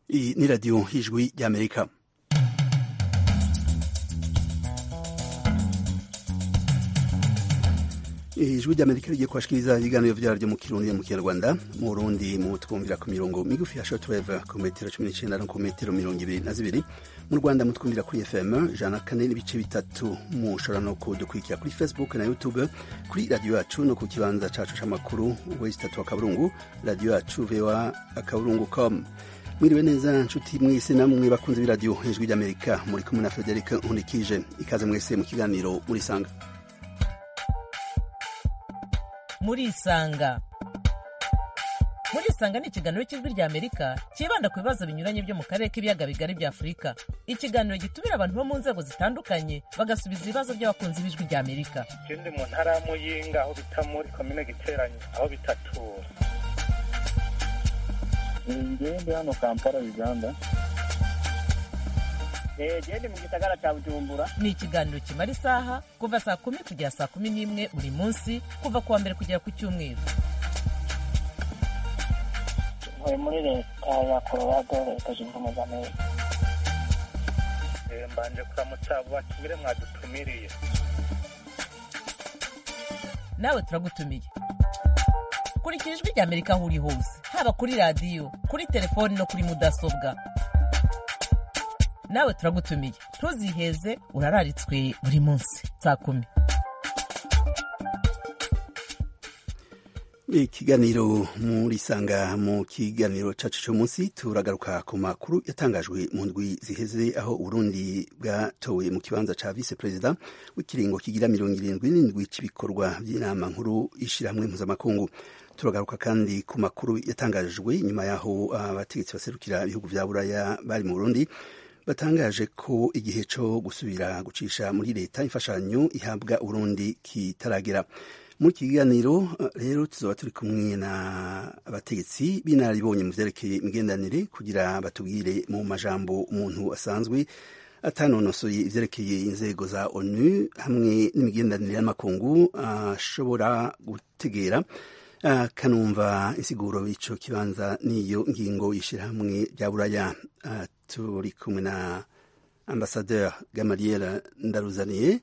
Iyi ni radiyo y'ijwi ry'amerika ijwi ry'amerika rigiye kubashikiriza ibiganiro vyaryo mu kirundi mu kinyarwanda mu burundi mu twumvira ku mirongo migufi ya shortwave ku metero cumi n'icenda no ku metero mirongo ibiri na zibiri mu rwanda mutwumvira kuri fm ijana kane n'ibice bitatu mushobora no kudukurikira kuri facebook na youtube kuri radiyo yacu no ku kibanza cacu c'amakuru wesi tatu akaburungu radiyo yacu voa akaburungu com mwiriwe neza nshuti mwese namwe bakunze b'iradiyo ijwi ry'amerika muri kumwe na frederic nkundikije ikaze mwese mu kiganiro murisanga murisanga murisanga ni ikiganiro cy'ijwi rya amerika cyibanda ku bibazo binyuranye byo mu karere k'ibiyaga bigari bya afurika ikiganiro gitumira abantu bo mu nzego zitandukanye bagasubiza ibibazo by'abakunzi b'ijwi rya amerika ikindi mu ntara ya muyinga aho bita muri komine giteranye aho bitatura ngende hano kampala uganda gende mu gisagara cya bujumbura ni ikiganiro kimara isaha kuva saa kumi kugera saa kumi n'imwe buri munsi kuva ku wa mbere kugera ku cyumweru ntuye muri leta ya colorado leta zunze ubumwe za amerika mbanje kuramutsa abo batumire mwadutumiriye nawe turagutumiye kurikira ijwi rya amerika aho uri hose haba kuri radiyo kuri telefoni no kuri mudasobwa nawe turagutumiye ntuziheze urararitswe buri munsi saa kumi ikiganiro murisanga mu kiganiro cacu c'umunsi turagaruka ku makuru yatangajwe mu ndwi ziheze aho uburundi bwatowe mu kibanza ca vice perezida w'ikiringo kigira mirongo irindwi n'indwi c'ibikorwa vy'inama nkuru y'ishirahamwe mpuzamakungu turagaruka kandi ku makuru yatangajwe nyuma y'aho abategetsi baserukira ibihugu vya buraya bari mu burundi batangaje ko igihe co gusubira gucisha muri leta imfashanyo ihabwa uburundi kitaragera muri iki kiganiro rero tuzoba turi kumwe na abategetsi b'inararibonye mu vyerekeye imigenderanire kugira batubwire mu majambo umuntu asanzwe atanonosoye ivyerekeye inzego za onu hamwe n'imigenderanire y'amakungu ashobora gutegera kanumva insiguro y'ico kibanza n'iyo ngingo y'ishirahamwe rya buraya turi kumwe na ambasadeur gamaliel ndaruzaniye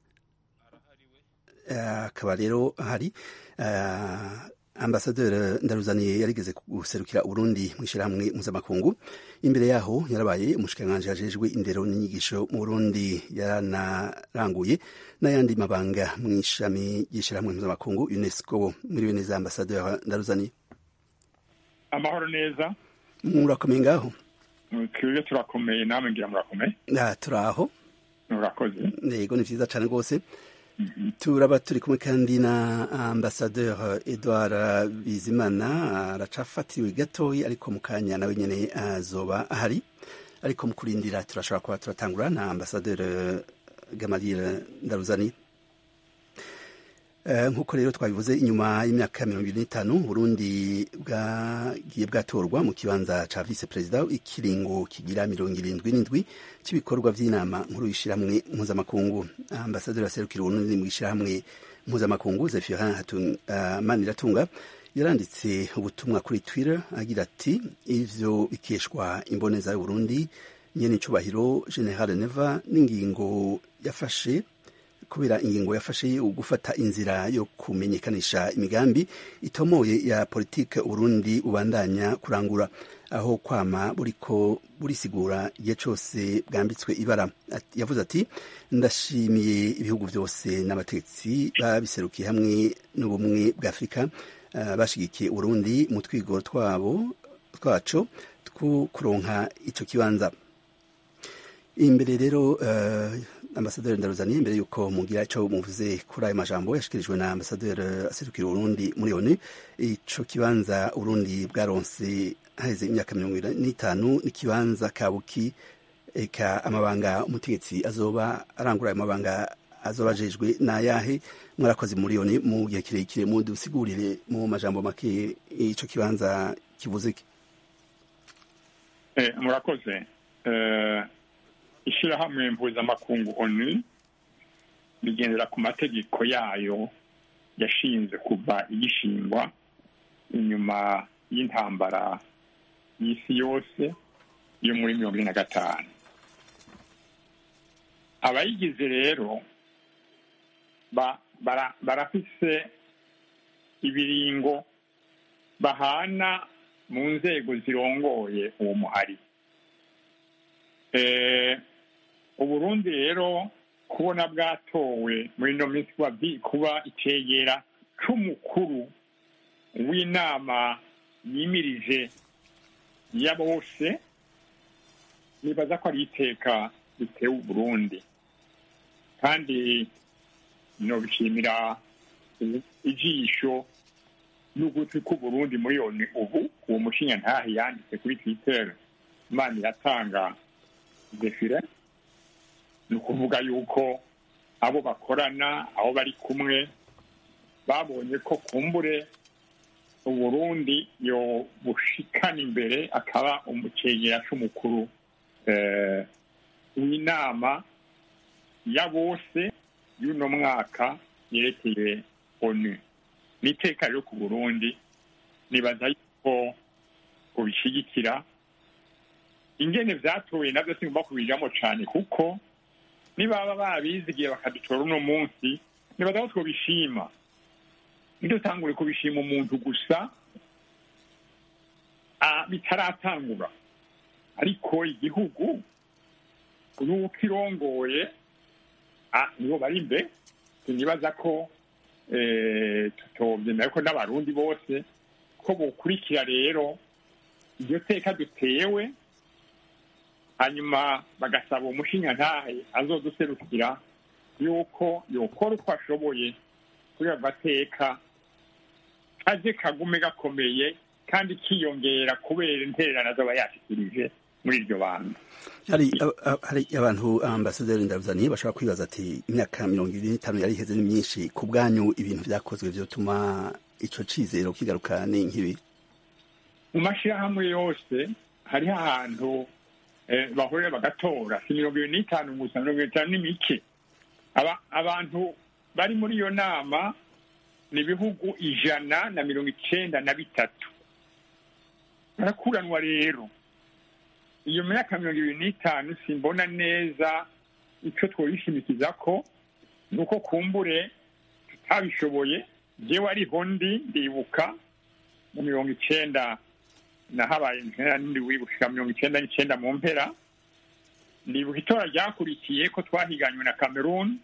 akaba rero hari ambasaderi ndaruzaniye yarigeze guserukira uburundi mu ishyirahamwe mpuzamakungu imbere yaho yarabaye umushikiranganji ajejwe indero n'inyigisho mu burundi yaranaranguye n'ayandi mabanga mu ishami ry'ishyirahamwe mpuzamakungu unesco muriwe neza ambasaderi ndaruzaniye amahoro neza murakomeye ngaho twebwe turakomeye namwe ngira murakomeye turaho murakoze yego ni vyiza cane rwose turaba turi kumwe kandi na ambasadeur edouard bizimana aracafatiwe gatoyi ariko mu kanya nawe nyene azoba ahari ariko mu kurindira turashobora kuba turatangura na ambasadeur gamaliel ndaruzani nk'uko rero twabivuze inyuma y'imyaka mirongo ibiri n'itanu burundi bwagiye bwatorwa mu kibanza ca vice perezida ikiringo kigira mirongo irindwi n'indwi cy'ibikorwa vy'inama nkuru y'ishirahamwe mpuzamakungu ambasaderi aserukira uburundi mu ishirahamwe mpuzamakungu zefirin uh, maniratunga yaranditse ubutumwa kuri twitter agira ati ivyo bikeshwa imboneza y'uburundi nyene icubahiro general neva n'ingingo yafashe kubera ingingo yafashe gufata inzira yo kumenyekanisha imigambi itomoye ya politike Burundi ubandanya kurangura aho kwama buriko burisigura igihe cose bwambitswe ibara yavuze ati ndashimiye ibihugu vyose n'abategetsi babiserukiye hamwe n'ubumwe bwa Afurika uh, bashigikiye Burundi mu twigoro twabo twaco two kuronka ico kibanza imbere rero uh, ambasaderi ndaruzaniye imbere yuko mugira ico muvuze kuri ayo majambo yashikirijwe na ambasaderi aserukira urundi muri onu ico kibanza urundi bwaronse haheze imyaka mirongo ibiri n'itanu n'ikibanza kabuki eka amabanga umutegetsi azoba arangura ayo mabanga azoba ajejwe n'ayahe mwarakoze muri onu mu gihe kirekire mudusigurire mu majambo make ico kibanza kivuze ki eh, murakoze uh... ishirahamwe mpuzamakungu onu rigendera ku mategeko yayo yashinze kuva igishingwa inyuma y'intambara y'isi yose yo muri mirongo ine na gatanu abayigize rero ba- bara- barafise ibiringo bahana mu nzego zirongoye uwo muhari Eh, uburundi rero kubona bwatowe muri ino minsi kuba byi- kuba icegera c'umukuru w'inama yimirije ya bose nibaza ko ari iteka ritewe uburundi kandi nobishimira ijisho n'ugutwi k'uburundi muri yoni ubu uwo mushinya ntahe yanditse kuri twitter imana iratanga defire ni ukuvuga yuko abo bakorana abo bari kumwe babonye ko kumbure uburundi yo bushikana imbere akaba umucegera c'umukuru eh, w'inama ya bose y'uno mwaka yerekeye onu ni iteka rero ku burundi nibaza yuko ubishyigikira ingene vyatowe navyo singomba kubijamo cane kuko nibaba babizigiye bakadutora uno munsi nibaza ko twobishima ntidutangure kubishima umuntu gusa ah, bitaratangura ariko igihugu nuko irongoye ah, nibo bari imbere sinibaza ko eh, tutovyemera ko n'abarundi bose ko bokurikira rero iryo teka dutewe hanyuma bagasaba umushinya ntahe azoduserukira yuko yokora uko ashoboye kuri ayo mateka kaje kagume gakomeye kandi kiyongera kubera intererano azaba yashikirije muri iryo banga hari a- a- hari abantu ambasaderi ndabuzaniye bashobora kwibaza ati imyaka mirongo ibiri n'itanu yari iheze ni myinshi ku bwanyu ibintu vyakozwe vyotuma ico cizero kigaruka ni nk'ibi mu mashyirahamwe yose hariho ahantu eh, bahurira bagatora si mirongo ibiri n'itanu gusa mirongo ibiri n'itanu ni mike Aba- abantu bari muri iyo nama ni ibihugu ijana na mirongo icenda na bitatu barakuranwa rero iyo myaka mirongo ibiri n'itanu simbona neza ico twoyishimikiza ko ni uko kumbure tutabishoboye jewe ariho ndi ndibuka mu mirongo icenda nahabaye mpera n'indi wibuka mirongo icenda n'icenda mu mpera ndibuka itora ryakurikiye ko twahiganywe na cameroon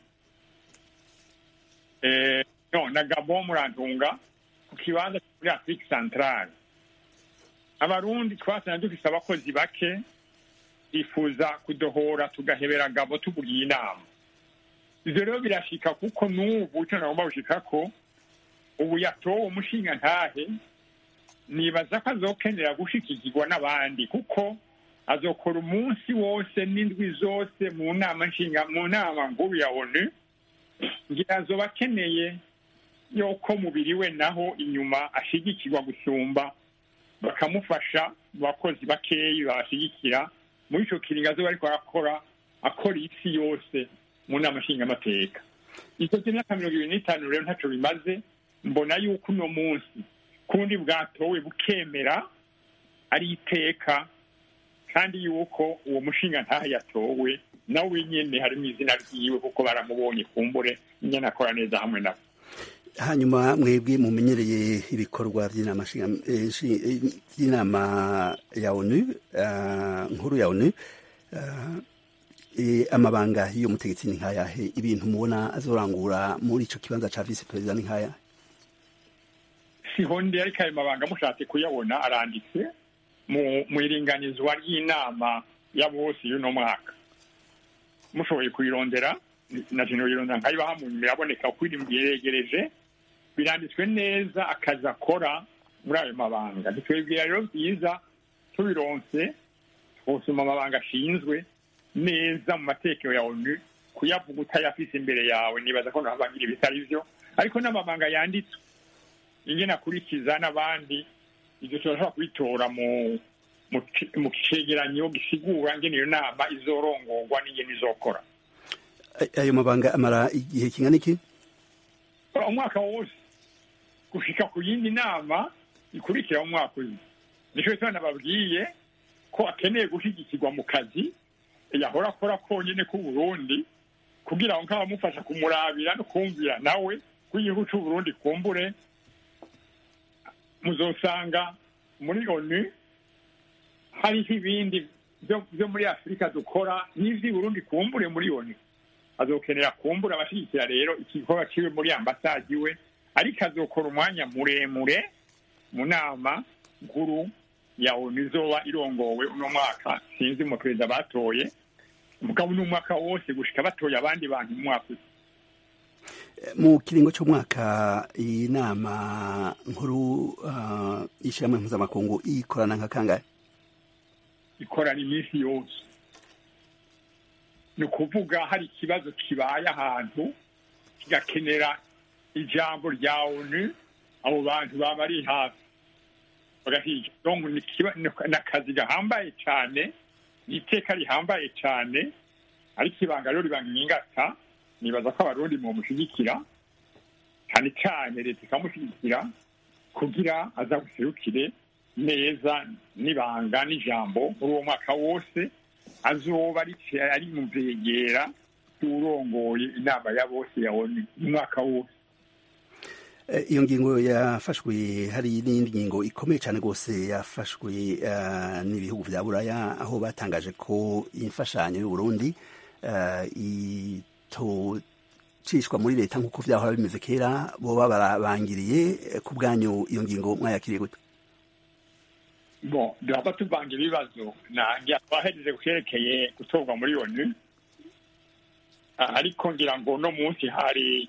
eh, no na gabon murantunga ku kibanza cyo muri afrique centrale abarundi twasanze dufise abakozi bake twifuza kudohora tugahebera gabo tubugiye inama ivyo rero birashika kuko n'ubu ico nagomba gushikako ubu yatowe umushinga ntahe nibaza ko azokenera gushikikirwa n'abandi kuko azokora umunsi wose n'indwi zose mu nama nshinga mu nama nkuru ya onu ngira azoba akeneye yuko mubiri we naho inyuma ashigikirwa gusumba bakamufasha mu bakozi bakeyi babashigikira muri ico kiringo azoba ariko arakora akora isi yose mu nama nshingamateka ico cy'imyaka mirongo ibiri n'itanu rero ntaco bimaze mbona yuko uno munsi kundi bwatowe bukemera ari iteka kandi yuko uwo mushinga ntaho yatowe nawe nyene harimo izina ryiwe kuko baramubonye kumbure nyene akora neza hamwe nabo hanyuma mwebwe mumenyereye ibikorwa by'inama nshinga- eh, nshi- eh, by'inama ya onu ah, nkuru ya onu ah, eh, amabanga y'iyo mutegetsi ni nkayahe ibintu mubona azorangura muri ico kibanza ca vice perezida ni nkaya siho ndi ariko ayo mabanga mushatse kuyabona aranditse mu mu iringanizwa ry'inama ya bose y'uno mwaka mushoboye kuyirondera na jeno yirondera nkayibaha mu biraboneka uko iri yeregereje biranditswe neza akazi akora muri ayo mabanga ntitwebwira rero byiza tubironse twosoma amabanga ashinzwe neza mu matekero ya onu kuyavuga utayafise imbere yawe nibaza ko nahabangira ibitari byo ariko n'amabanga yanditswe ingene akurikiza n'abandi ibyo turashobora kubitora mu mu ci- mu cegeranyo gisigura ngene iyo nama izorongorwa n'ingene izokora Ay- ayo mabanga amara igihe kingana iki umwaka wose gushika ku yindi nama ikurikira umwaka uzi nico gituma nababwiye ko akeneye gushyigikirwa mu kazi yahora akora konyine k'uburundi kugira ngo nk'abamufasha kumurabira no kumvira nawe ko igihugu c'uburundi kumbure muzosanga muri onu hariho ibindi byo- byo muri afurika dukora n'ivy'i burundi kumbure muri onu azokenera kumbura abashyigikira rero igikorwa kiwe muri ambasade iwe ariko azokora umwanya muremure mu nama nkuru ya onu izoba irongowe uno mwaka sinzi mu perezida batoye mugabo n'umwaka wose gushika batoye abandi bantu mu mwaka uza. mu kiringo cy'umwaka iyi nama nkuru uh, y'ishyirahamwe mpuzamakungu ikorana nka kangahe ikorana iminsi yose ni ukuvuga hari ikibazo kibaye ahantu kigakenera ijambo rya onu abo bantu baba bari hafi bagahiga donc ni ikiba- ni- ni akazi gahambaye cyane ni iteka rihambaye cyane ariko ibanga rero ribamwingata nibaza ko abarundi mumushyigikira cyane cyane leta ikamushyigikira kugira aza guserukire neza n'ibanga n'ijambo muri uwo mwaka wose azoba ari ari mu vyegera y'urongoye inama ya bose ya onu umwaka wose Eh, iyo ngingo yafashwe hari n'iyindi ngingo ikomeye cyane rwose yafashwe eh, n'ibihugu vya buraya aho batangaje ko imfashanyo y'uburundi eh, itocishwa muri leta nk'uko vyahora bimeze kera boba barabangiriye eh, ku bwanyu iyo ngingo mwayakiriye gute bon duhava tuvanga ibibazo nange twahejeje kuyerekeye gutorwa muri onu Ah, ariko ngira ngo no munsi hari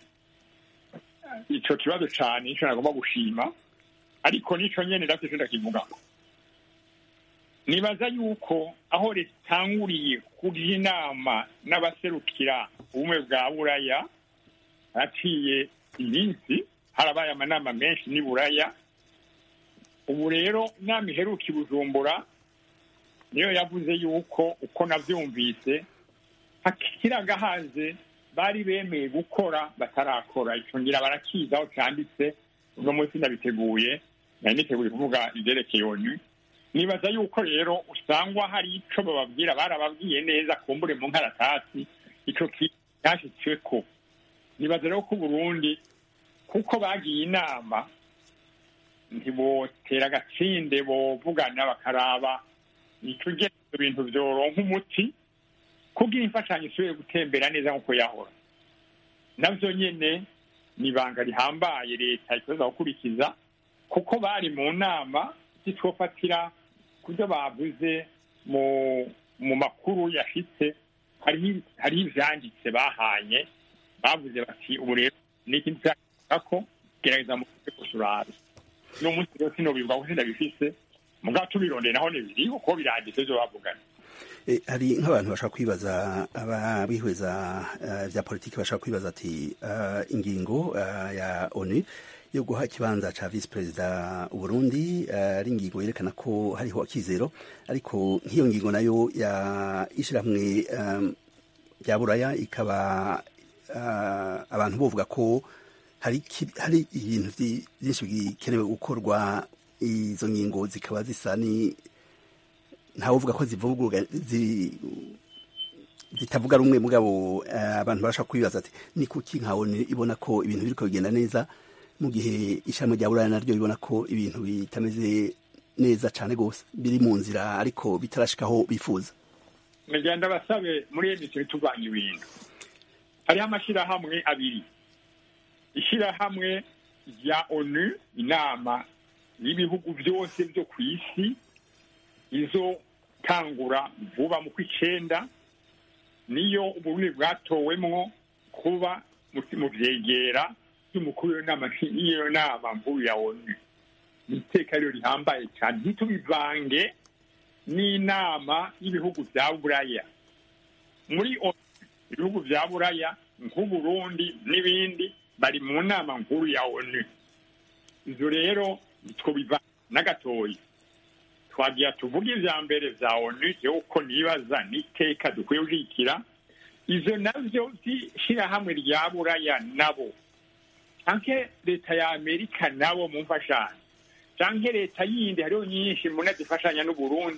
ico kibazo cane nico nagomba gushima ariko nico nyene navyo ico ndakivugako nibaza yuko aho ritanguriye kugira inama n'abaserukira ubumwe bwa buraya haraciye iminsi harabaye amanama menshi n'i buraya ubu rero inama iheruka i bujumbura niyo yavuze yuko uko navyumvise hakiragahaze bari bemeye gukora batarakora ico ngira barakiza aho canditse uno munsi ndabiteguye nari niteguye kuvuga ivyerekeye onu nibaza yuko rero usangwa hari ico bababwira barababwiye neza kumbure mu nkaratasi ico kintu cyashitsweko nibaza rero ko uburundi kuko bagiye inama ntibotera agatsinde bovugana bakaraba ico ivyo bintu vyoronka umuti kugira imfashanyo isubire gutembera neza nk'uko yahora navyo nyene ni ibanga rihambaye leta ikoza gukurikiza kuko bari mu nama zitwofatira ku byo bavuze mu mu makuru yashitse hariho hariho ivyanditse bahanye bavuze bati ubu rero ni ikintu cyako gerageza mu urabe no munsi rero sinobivuga ko sindabifise mugabo tubirondeye naho nibiriho ko biranditse vyo bavugana Eh, hari nk'abantu bashaka kwibaza ababihweza uh, vya politiki bashaka kwibaza ati uh, ingingo uh, ya onu yo guha ikibanza ca vice perezida uburundi uh, ari ingingo yerekana ko hariho akizero ariko nk'iyo ngingo nayo ya ishirahamwe um, rya buraya ikaba uh, abantu bovuga ko hari, ki- hari ibintu vyi- vyinshi bikenewe gukorwa izo ngingo zikaba zisa ni ntawuvuga ko zivuga zi- zitavuga rumwe mugabo eh, abantu barashaka kwibaza ati ni kuki nkabona ibona ko ibintu biriko bigenda neza mu gihe ishami rya buraya naryo ribona ko ibintu bitameze neza cane gose biri mu nzira ariko bitarashikaho bifuza mugenda basabe muri emisiyo turwanya ibintu hariho amashyirahamwe abiri ishyirahamwe rya onu inama y'ibihugu byose byo ku isi izo tangura vuba mu kw'icenda niyo uburundi bwatowemwo kuba mu- mu vyegera by'umukuru w'iyo nama y'iyo nama nkuru ya onu ni iteka rero rihambaye cyane ntitubivange n'inama y'ibihugu bya buraya muri ONU, ibihugu bya buraya nk'uburundi n'ibindi bari mu nama nkuru ya onu izo rero twobiva n'agatoyi twagira tuvuge ivya mbere vya onu yuko nibaza n'iteka dukwiye gushigikira izo navyo vy'ishirahamwe rya buraya nabo canke leta ya amerika nabo mu mfashanyo canke leta yindi hariho nyinshi mbona zifashanya n'uburundi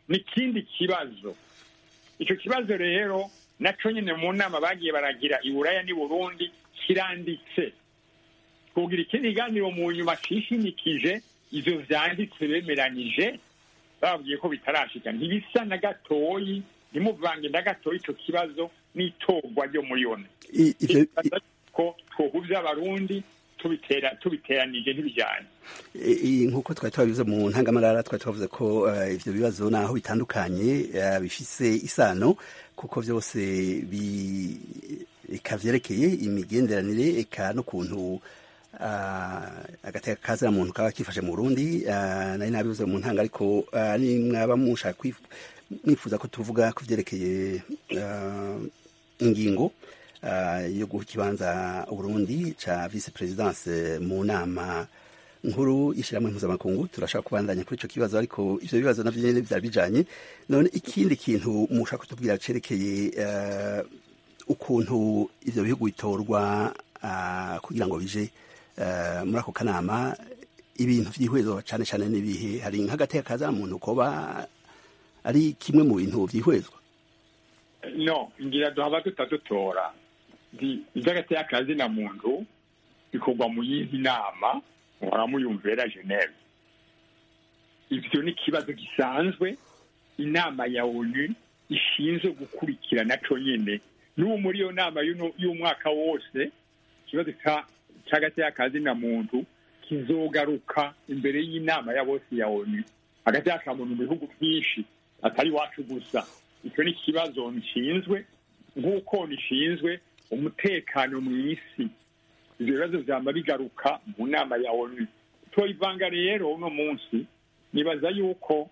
ni ikindi kibazo icyo kibazo rero nacyo nyine mu nama bagiye baragira i buraya n'i burundi kiranditse kugira ikindi kiganiro mu nyuma cyishimikije ibyo byanditse bemeranyije bababwiye ko bitarashika ntibisa na gatoyi ntimuvange na gatoyi icyo kibazo n'itorwa ryo muri yone I- ivyo- ko twohuza abarundi tubitera tubiteranije ntibijyanye I- i- nk'uko twari twabivuze mu ntangamarara twari twavuze ko eh, ivyo bibazo naho bitandukanye eh, bifise isano kuko vyose bi- eka vyerekeye imigenderanire eka n'ukuntu ah, agateka kazira muntu kaba kifashe mu Burundi ah, nari nabivuze mu ntanga ariko ah, ni mwaba mushaka kwif- mwifuza ko tuvuga ku vyerekeye ah, ingingo ah, yo guha ikibanza Burundi ca vice presidence mu nama nkuru y'ishyirahamwe mpuzamakungu turashaka kubandanya kuri ico kibazo ariko ivyo bibazo navyo nyene vyari bijanye none ikindi kintu mushaka kutubwira cerekeye eh, ukuntu ivyo bihugu bitorwa ah, kugira ngo bije eh, muri ako kanama ibintu vyihwezwa cane cane n'ibihe hari nk'agateka kaza muntu koba ari kimwe mu bintu vyihwezwa no ngira duhaba tutadutora iby'agateka kazina muntu bikorwa mu yindi nama muhora muyumvira geneve ivyo ni ikibazo gisanzwe inama ya onu ishinzwe gukurikirana co nyene n'ubu muri iyo nama y'uno- y'umwaka wose ikibazo ca- c'agateka kazina muntu kizogaruka imbere y'inama ya bose ya onu agateka ka muntu mu bihugu byinshi atari iwacu gusa icyo ni ikibazo nshinzwe nk'uko nishinzwe umutekano mu isi ibyo bibazo byama bigaruka mu nama ya onu tuyivanga rero uno munsi nibaza yuko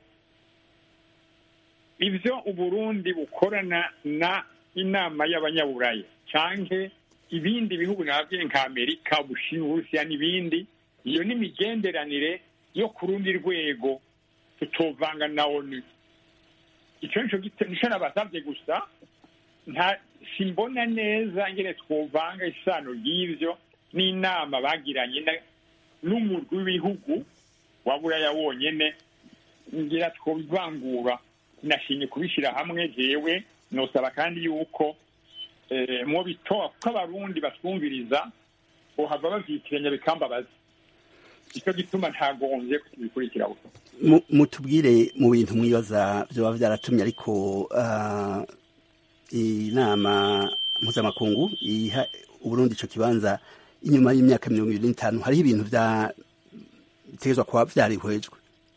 ibyo uburundi bukorana na inama y'abanyaburaya canke ibindi bihugu nababwiye nka amerika ubushinwa uburusiya n'ibindi iyo ni imigenderanire yo ku rundi rwego tutovanga na onu icyo nico gite- nico nabasavye gusa nta simbona neza ngene twovanga isano ry'ivyo n'inama bagiranye na- n'umurwi w'ibihugu wa buraya wonyene ngira twobivangura nashimye kubishyira hamwe jewe nosaba kandi yuko eh, mu bitoa kuko abarundi batwumviriza bohava bavyitiranya bikambabaza icyo gituma ntagombye kubikurikira gusa Mu- mutubwire mu bintu mwibaza vyoba vyaratumye ariko ah, inama mpuzamakungu iha uburundi ico kibanza inyuma y'imyaka mirongo ibiri n'itanu hariho ibintu vya bitegerezwa kuba vyarihwejwe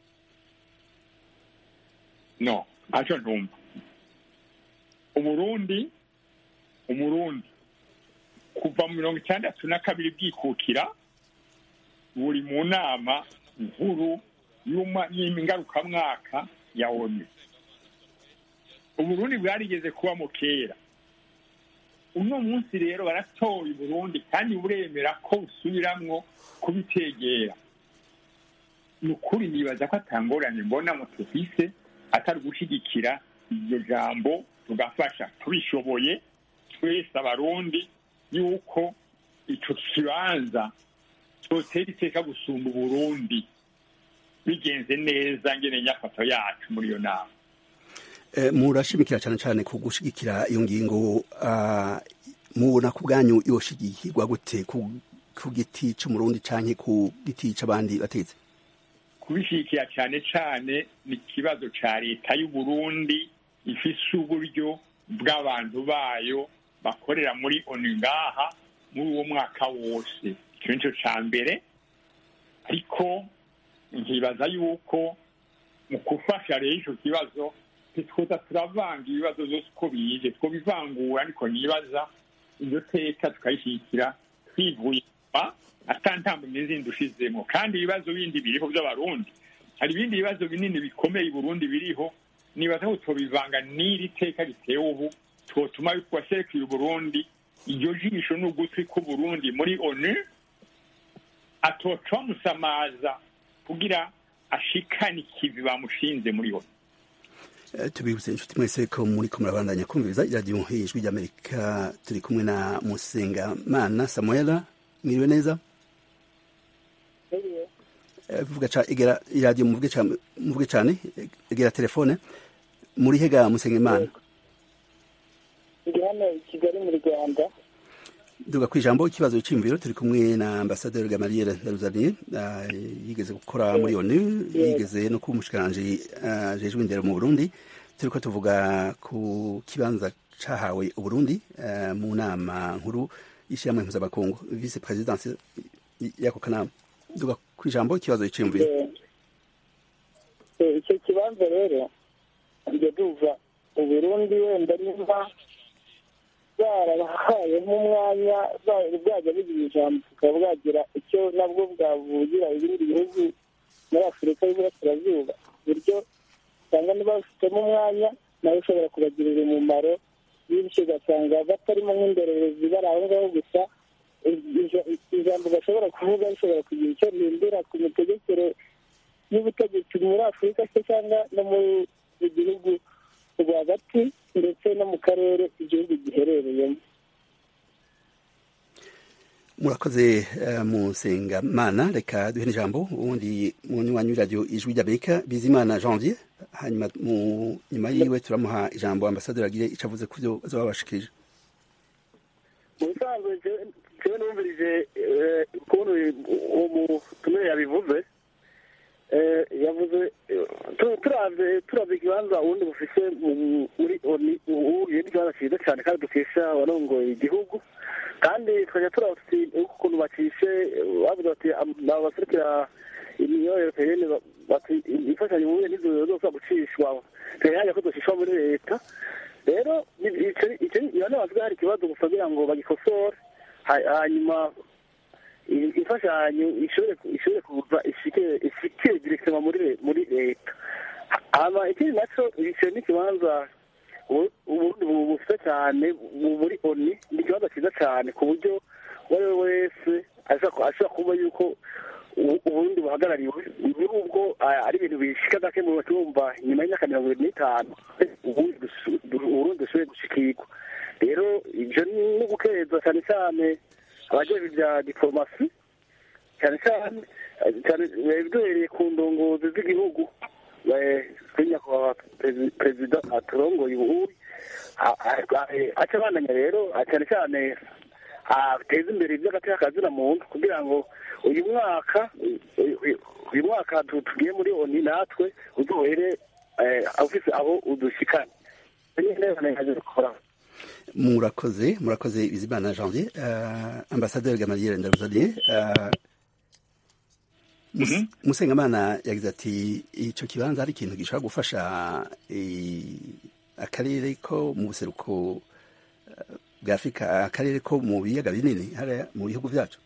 no aco ntumva uburundi umurundi kuva mu mirongo itandatu na kabiri bwikukira buri mu nama nkuru y'uma- y'ingarukamwaka ya onu uburundi bwarigeze kubamo kera uno munsi rero baratoye uburundi kandi buremera ko busubiramwo kubitegera ni ukuri nibaza ko atangorane mbona mu tufise atari gushyigikira iryo jambo tugafasha tubishoboye twese abarundi yuko ico kibanza cyotera iteka gusumba uburundi bigenze neza ngene nyafato yacu muri iyo nama Eh, murashimikira cane cane ku gushigikira iyo ngingo ah, mubona ku bwanyu yoshigikirwa gute ku ku giti c'umurundi canke ku giti c'abandi bategetsi kubishyigikira cyane cyane ni ikibazo cya leta y'uburundi ifise uburyo bw'abantu bayo bakorera muri onu ngaha muri uwo mwaka wose icyo ni cyo cya mbere ariko nkibaza yuko mu gufasha rero icyo kibazo ntitwoza turavanga ibibazo byose uko bije twobivangura ariko nibaza iryo teka tukayishyigikira twivuye inyuma atantambwe zindi ushizemo kandi ibibazo bindi biriho by'abarundi hari ibindi bibazo binini bikomeye i burundi biriho nibaza ko tubivanga n'iri teka ritewe ubu twotuma waserekeye uburundi iryo jisho n'ugutwi k'uburundi muri onu atoca bamusamaza kugira ashikane ikivi bamushinze muri onu Eh, tubibutse inshuti mwese ko muri ko murabandanya kumviriza iradiyo ijwi ry'amerika turi kumwe na musengamana samuela mwiriwe neza Eh, vuga ca egera iradiyo muvuge ca- muvuge cane egera telefone muri hega musengimana ndi hano i kigali mu rwanda duga ku ijambo ikibazo cy'imviro turi kumwe na ambasaderi gamaliel daruzaniye yigeze gukora muri onu yigeze no kuba umushikiranganji ajejwe indero mu burundi turiko tuvuga ku kibanza cahawe uburundi eh, mu nama nkuru y'ishyirahamwe mpuzamakungu vice presidence y'ako kanama duga ku ijambo ikibazo cy'imviro Eh, eh, icyo kibanza rero njya duva uburundi wenda nimba bwarabahaye nk'umwanya bwa- bwajya bugira ijambo bukaba bwagira icyo nabwo bwavugira ibindi bihugu muri afurika y'uburasirazuba ku buryo usanga niba bafitemo umwanya nawe ushobora kubagirira umumaro bityo ugasanga batarimo nk'indorerezi bari aho ngaho gusa ija- ijambo bashobora kuvuga rishobora kugira icyo rihindura ku mitegekere y'ubutegetsi muri afurika se cyangwa no mu gihugu rwagati ndetse no mu karere igihugu giherereyemo murakoze uh, musengamana reka duhe n'ijambo ubundi munywanyi w'iradiyo ijwi ry'amerika bizimana janvier hanyuma mu nyuma yiwe turamuha ijambo ambasaderi agire icyo avuze ku byo bazaba babashikirije mu bisanzwe jewe numvirije eh, ukuntu uwo mutumire yabivuze eh, yavuze eh, tu- turavye turavye ikibanza ubundi bufise mu- muri oni ubu ni ikibanza cyiza cyane kandi dukesha abarongoye igihugu kandi tukajya turaba tuti ukuntu bacishe bavuze bati am- abaserukira imiyoborere europeyene ba- bati imfashanyo ubuye nizo zoza gucishwa tuyanya ko zoshishwa muri leta rero ibyo bavuga hari ikibazo gusa kugira ngo bagikosore ha- hanyuma i- imfashanyo ishobore ishobore kuza ishike ishike direkitema muri le- muri leta hama ikindi naco icyo ni ikibanza ubu- uburundi bu- bufite cyane bu- muri oni ni ikibanza cyiza cyane ku buryo uwo ari we wese ashobora ashobora kuba yuko u- uburundi buhagarariwe nubwo ah, ari ibintu bishika gake mu batumva nyuma y'imyaka mirongo ibiri n'itanu ubundi dusu- du- uburundi dushoboye gushikirwa rero ivyo ni ugukereza cyane cyane abajejwe ibya diplomasi cyane cyane cyane eh, duhereye ku ndongozi z'igihugu eh, kuri nyakubahwa perezi- perezida aturongoye ubuhuyi a- a- a- aca abandanya rero ah, cyane cyane ateza imbere iby'agateka kazina muntu kugira ngo uyu mwaka uyu- uyu- uyu mwaka tu- tugiye muri oni natwe uzohere eh, ufise aho udushikana nyine nkaje gukora murakoze murakoze bizimana janvier uh, ambasaderi gamaliel ndaruzaniye uh, Mus- musengamana yagize ati ico kibanza ari ikintu gishobora gufasha eh, akarere ko mu buseruko eh, bwa afurika akarere ko mu biyaga binini hariya mu bihugu vyacu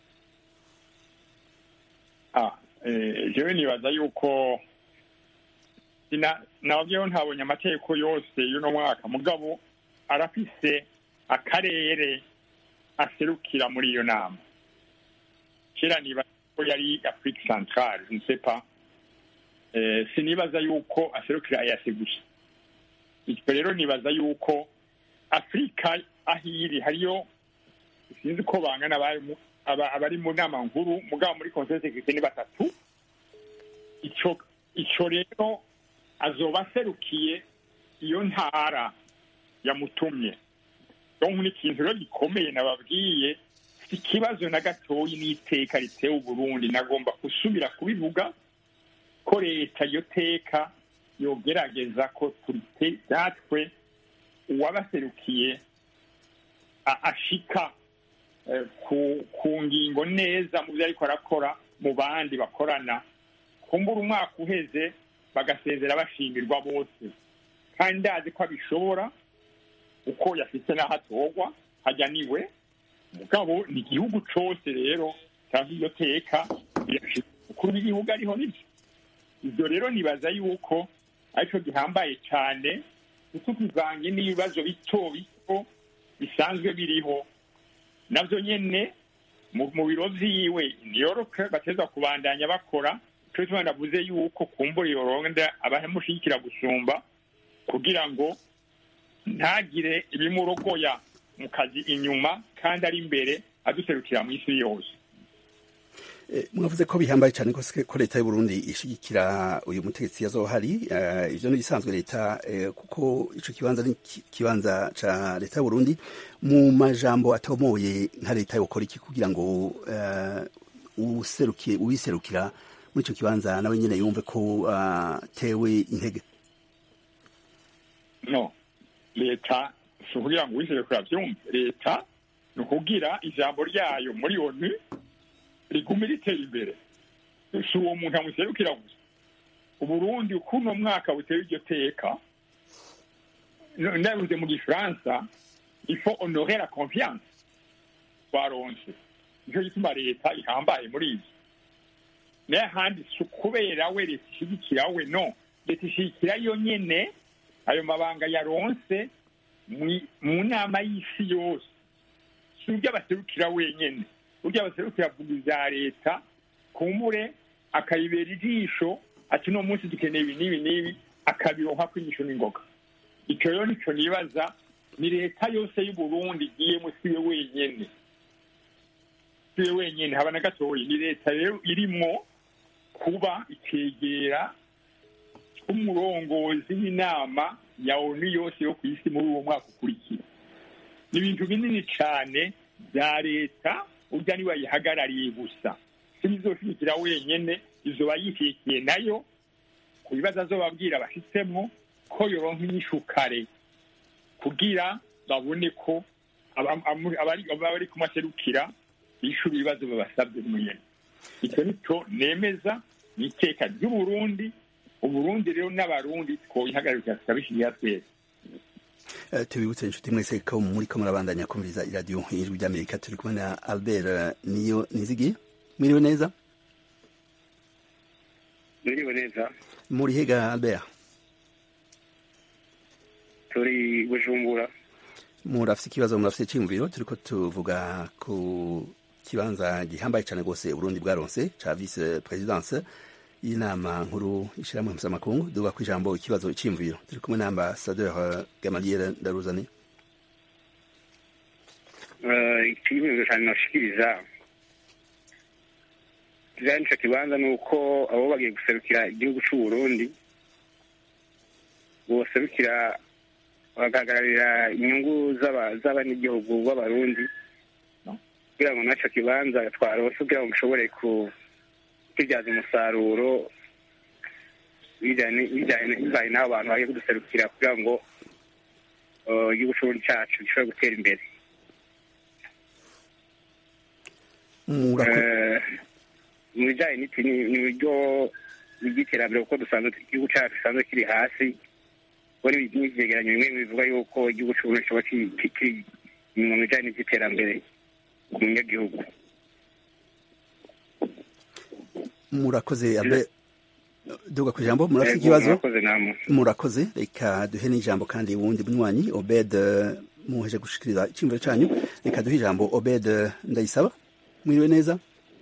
Ah, eh, jewe nibaza yuko sina nababyeho ntabonye amategeko yose y'uno mwaka mugabo arafise akarere aserukira muri iyo nama kera nibaza ko yari afrique centrale je ne sais pas eh, sinibaza yuko aserukira ayase gusa icyo rero nibaza yuko afurika aho iri hariyo sinzi ko bangana abari mu- aba- abari mu nama nkuru mugabo muri conseil de sécurité ni batatu ico ico rero azoba aserukiye iyo ntara yamutumye donc ni ikintu rero gikomeye nababwiye si ikibazo na gatoyi n'iteka ritewe uburundi nagomba gusubira kubivuga ko leta iyo teka yogerageza ko turite natwe uwabaserukiye a- ashika eh, ku ku ngingo neza mu byo ariko arakora mu bandi bakorana kumbura umwaka uheze bagasezera bashimirwa bose kandi ndazi ko abishobora uko yafite n'aho atorwa hajya niwe mugabo ni igihugu cose rero cyangwa iyo teka birashika umukuru w'igihugu ariho nibyo ibyo rero nibaza yuko aricyo gihambaye cyane ntitukivange n'ibibazo bito bito bisanzwe biriho navyo nyene mu mu biro vyiwe New York bateza kubandanya bakora cyo cyo navuze yuko kumbura iyo ronda abamushigikira gusumba kugira ngo ntagire ibimurogoya mu kazi inyuma kandi ari imbere aduserukira mu isi yose Eh, mwavuze ko bihambaye cyane ko ko leta y'u Burundi ishigikira uyu mutegetsi yazohari eh, ivyo ni bisanzwe leta eh, kuko ico kibanza ni ki- kibanza ca leta y'u Burundi mu majambo atomoye nka leta yokora iki kugira ngo eh, userukiye uwiserukira muri ico kibanza nawe nyene yumve ko atewe intege no leta si ukugira ngo wisere kurabyumve leta ni ukugira ijambo ryayo muri onu rigume ritera imbere si uwo muntu amuserukira gusa uburundi uko uno mwaka buteye iryo teka no- ndabivuze mu gifaransa ifo honore la confiance twaronse nicyo gituma leta ihambaye muri ibyo naye ahandi si ukubera we leta ishigikira we no leta ishigikira yo nyene ayo mabanga yaronse mwi- mu nama y'isi yose si uryo abaserukira wenyene uryo abaserukira avuga ivya leta kumbure akayibera ijisho ati uno munsi dukeneye ibi n'ibi n'ibi akabironka kwinyisho n'ingoga ico rero nico nibaza ni leta yose y'uburundi igiyemo siwe wenyene siwe wenyene haba na gatoyi ni leta rero irimwo kuba ikegera umurongozi w'inama ya onu yose yo ku isi muri uwo mwaka ukurikira ni ibintu binini cyane bya leta urya niwe ayihagarariye gusa sibizoshigikira wenyene izoba yishikiye nayo ku bibazo azobabwira bafitemo ko yoronka inyishu kare kugira babone ko aba- amu- abari abari kumaserukira bishura ibibazo babasabye mwene icyo nico nemeza ni iteka ry'uburundi uburundi rero n'abarundi twoyihagarika tukabishyirira twese Eh, tubibutse inshuti mwese ko muri ko murabandanya kumviriza iradiyo ijwi ry'amerika turi kumwe na albert eh, niyo nizigiye mwiriwe neza Mwiriwe neza muri hega albert turi Bujumbura murafise ikibazo murafise iciyumviro turiko tuvuga ku kibanza gihambaye cane rwose uburundi bwaronse ca vice presidence y'inama nkuru ishirahamwe mpuzamakungu duga ku ijambo ikibazo iciyumviro turi kumwe na ambasadeur gamaliere ndaruzani Eh, ikibazo cyane nashikiriza kijanye n'ico kibanza ni uko abo bagiye guserukira igihugu c'u Burundi boserukira bagahagararira inyungu z'aba- z'abanyagihugu b'abarundi kugira ngo naco kibanza twarose kugira ngo gishobore ku- kukibyaza umusaruro bijanye bijanye bibaye n'abo bantu bagiye kuduserukira kugira ngo eh, igihugu c'uburundi cacu gishobore gutera imbere Murako- Eh, mu bijyanye n'iki ni ni uburyo bw'iterambere kuko dusanzwe igihugu cyacu gisanzwe kiri hasi ubwo ni n'ivyegeranyo bimwe bivuga yuko igihugu c'uburundi kiba ki- ki- kiri inyuma mu bijyanye n'ivy'iterambere ku munyagihugu murakoze albert duga ku ijambo murafise Yego, ikibazo murakoze namwe murakoze reka duhe n'ijambo kandi wundi munywanyi obed eh, muheje gushikiriza iciyumviro canyu reka duhe ijambo obed eh, ndayisaba mwiriwe neza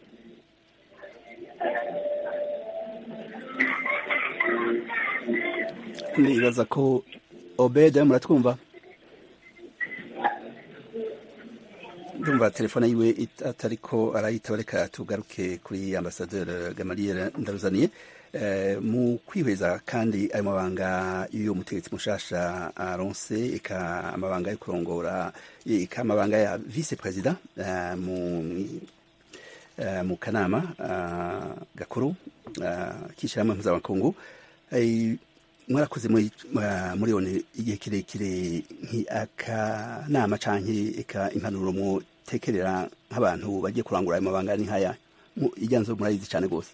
nibaza ko obed muratwumva ndumva telefone yiwe it- atariko arayitaba reka tugaruke kuri ambasaderi gamaliere ndaruzaniye Eh, mu kwihweza kandi ayo mabanga y'uyo mutegetsi mushasha aronse eka amabanga yo kurongora eka amabanga ya vice president eh, mu eh, mu kanama ah, gakuru ah, k'ishyirahamwe mpuzamakungu Eh, mwarakoze muri ah, muri one igihe kirekire nk'akanama canke eka impanuro mutekerera nk'abantu bagiye kurangura ayo mabanga ni nkaya Mu- iryanzo murayizi cane rwose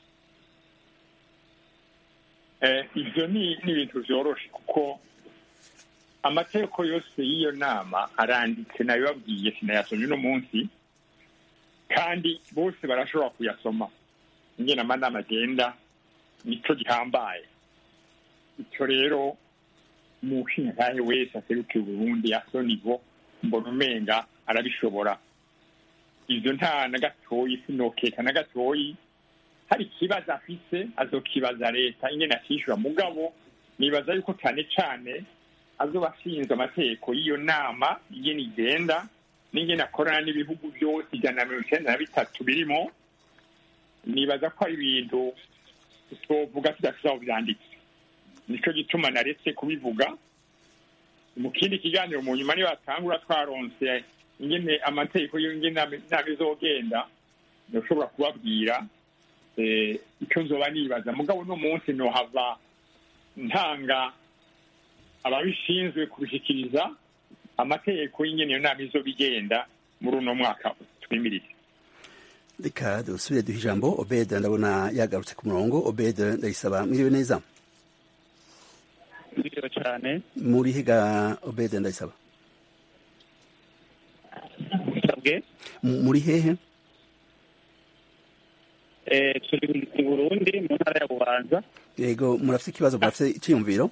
Eh, ivyo ni ni ibintu vyoroshe kuko amategeko yose y'iyo nama aranditse nabibabwiye sinayasomye uno munsi kandi bose barashobora kuyasoma ingene amanama agenda nico gihambaye ico rero umushingantahe wese aserukiye uburundi asonivo mbona umenga arabishobora ivyo nta na gatoyi sinokeka na gatoyi hari ikibazo afise azokibaza leta ingene akishyura mugabo nibaza yuko cyane cyane azoba ashinzwe amategeko y'iyo nama ingene igenda n'ingene akorana n'ibihugu byose ijana na mirongo icyenda na bitatu birimo nibaza ko ari ibintu tuvuga tudafite aho byanditse nicyo gituma naretse kubivuga mu kindi kiganiro mu nyuma niba batangura twaronse ingene amategeko y'ingene inama izogenda ntushobora kubabwira icyo nzoba nibaza mugabo uno munsi nohava ntanga ababishinzwe kubishyikiriza amategeko y'ingene iyo nama izoba igenda muri uno mwaka twimirije reka dusubire duha ijambo obede ndabona yagarutse ku murongo obede ndayisaba mwiriwe neza mwiriwe cyane muri higa obede ndayisaba musabwe muri hehe turi i burundi mu ntara ya bubanza yego murafite ikibazo murafite icyiyumviro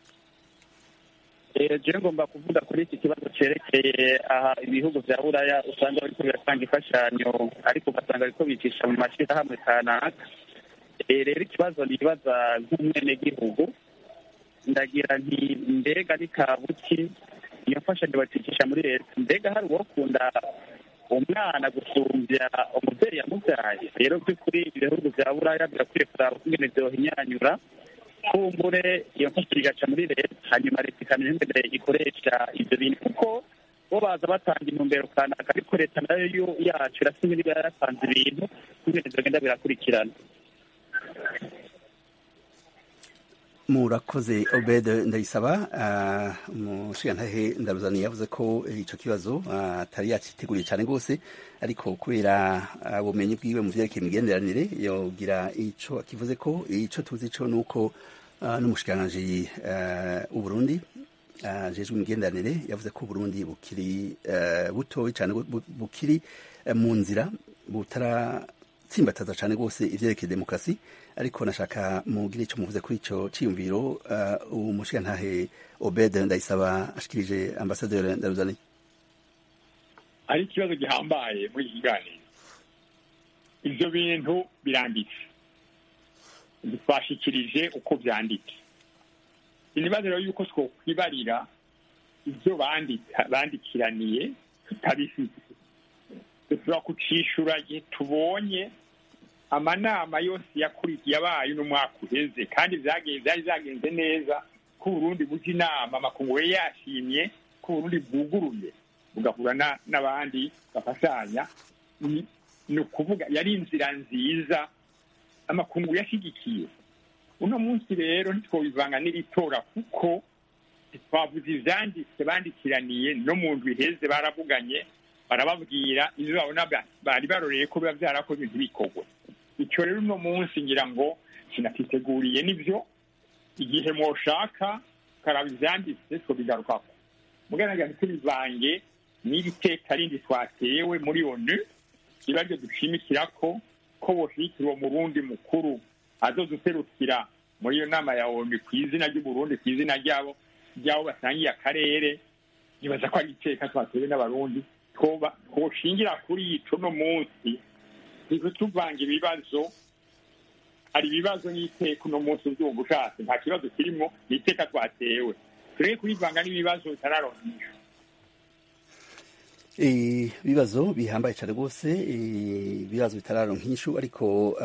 jewe ngomba kuvuga kuri iki kibazo cyerekeye aha ibihugu bya buraya usanga bariko biratanga imfashanyo ariko ugasanga bariko bicisha mu mashyirahamwe kanaka rero ikibazo nibaza nk'umwenegihugu ndagira nti mbega ni kabuki iyo mfashanyo bacicisha muri leta mbega hari uwokunda umwana gusumbya umubyeyi yamubyaye rero by'ukuri ibihugu bya buraya birakwiye kuraba ukungene vyohinyanyura kumbure iyo mfashanyo igaca muri leta hanyuma leta ikamenya ingene ikoresha ivyo bintu kuko bo baza batanga intumbero kanaka ariko leta nayo yacu irasa nk'iriba yaratanze ibintu kungene vyogenda birakurikirana murakoze obede ndayisaba umushigantahe ndaruzani yavuze ko icyo kibazo atari yakiteguriye cyane rwose ariko kubera ubumenyi bwiwe mu byerekeye imigenderanire yogira icyo akivuze ko icyo tuzi cyo ni uko n'umushikiranganji w'uburundi ajejwe imigenderanire yavuze ko uburundi bukiri butoya cyane bukiri mu nzira butaratsimbataza cyane rwose ibyerekeye demokarasi ariko nashaka mugire icyo muvuze kuri icyo cyiyumviro umushigantahe obede ndayisaba ashikirije ambasaderi ndaruzani ari ikibazo gihambaye muri iki kiganiro ibyo bintu biranditse twashikirije uko byanditse ibibazo rero yuko twokwibarira ibyo bandikiraniye tutabifite dushobora kucishura igihe tubonye amanama yose yakurikiye yabaye uno mwaka uheze kandi byari byagenze neza ko uburundi buja inama amakungu yari yashimye ko uburundi bwuguruye bugahura n'abandi bafashanya ni ukuvuga yari inzira nziza amakungu yashyigikiye uno munsi rero ntitwabivanga n'iritora kuko twavuze ivyanditse bandikiraniye no mu ndwi iheze baravuganye barababwira ivyo babona bari baroreye ko biba vyarakoze ntibikorwe icyo rero uno munsi ngira ngo sinakiteguriye nibyo igihe mwoshaka karaba ivyanditse twobigarukako mugaragara ntitubivange n'iri teka rindi twatewe muri onu riba ryo dushimikirako ko boshigikira uwo murundi mukuru azoduserukira muri iyo nama ya onu ku izina ry'uburundi ku izina ryabo ryabo basangiye akarere nibaza ko ari iteka twatewe n'abarundi twoshingira kuri ico no munsi ntitutuvanga ibibazo hari ibibazo n'iteka uno munsi uvyumva ushatse nta kibazo kirimwo ni iteka twatewe tureke kubivanga n'ibibazo bitararonkishwa ibibazo bihambaye cyane rwose ibibazo bitararonka inyishu ariko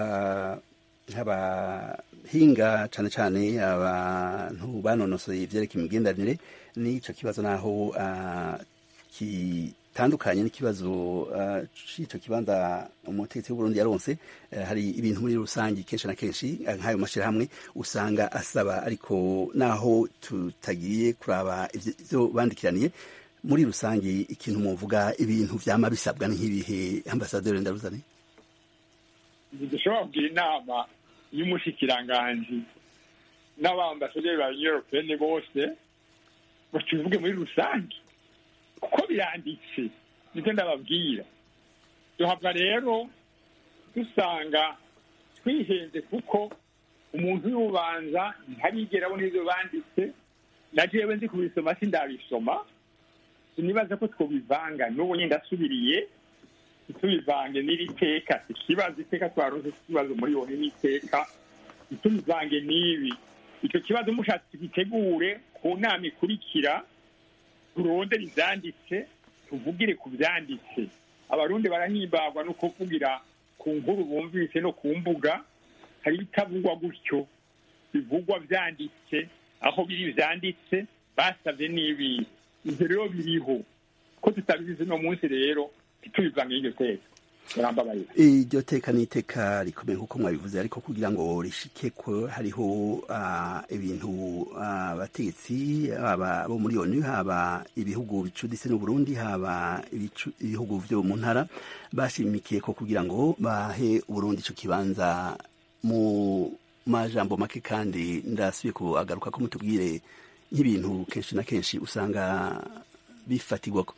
nk'abahinga cyane cyane abantu banonosoye ibyerekeye imigenderanire n'icyo kibazo naho kitandukanye n'ikibazo cy'icyo kibanza umutegetsi w'uburundi yaronse hari ibintu muri rusange kenshi na kenshi nk'ayo mashyirahamwe usanga asaba ariko naho tutagiye kuraba ibyo bandikiraniye muri rusange ikintu muvuga ibintu vyama bisabwa nk'ibihe ambasaderi ndaruzani dushobora kugira inama y'umushikiranganji n'abambasaderi ba union européenne bose bakivuge muri rusange kuko biranditse nibyo ndababwira duhava rero dusanga twihenze kuko umuntu y'ubanza ntarigera abona ivyo banditse na jewe nzi kubisoma sindabisoma sinibaza ko twobivanga n'ubu nyine ndasubiriye ntitubivange n'iri teka ikibazo iteka twaronse ikibazo muri bone n'iteka ntitubivange n'ibi icyo kibazo mushatse tugitegure ku nama ikurikira turondere ivyanditse tuvugire ku vyanditse abarundi barahimbagwa no kuvugira ku nkuru bumvise no ku mbuga hari ibitavugwa gutyo bivugwa vyanditse aho biri vyanditse basavye n'ibi ivyo rero biriho ko tutabizi no munsi rero ntitubivange iryo teka murambabarira iryo teka ni iteka rikomeye nk'uko mwabivuze ariko kugira ngo rishike ko hariho ah, ibintu ah, abategetsi haba bo muri onu haba ibihugu bicuditse n'uburundi haba ibicu- ibihugu vyo mu ntara bashimikiye ko kugira ngo bahe uburundi ico kibanza mu majambo make kandi ndasubiye kuagaruka ko mutubwire nk'ibintu kenshi na kenshi usanga bifatirwako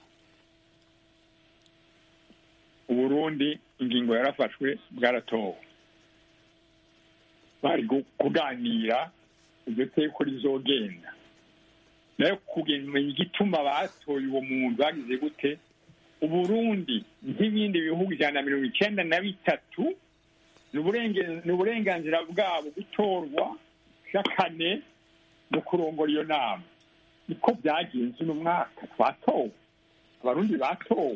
uburundi ingingo yarafashwe bwaratowe bari gu- kuganira iryo teko rizogenda nayo kumenya igituma batoye uwo muntu bagize gute uburundi nk'ibindi bihugu ijana na mirongo icenda na bitatu ni uburenge- ni uburenganzira bwabo gutorwa kane no kurongora iyo nama niko byagenze uno mwaka twatowe abarundi batowe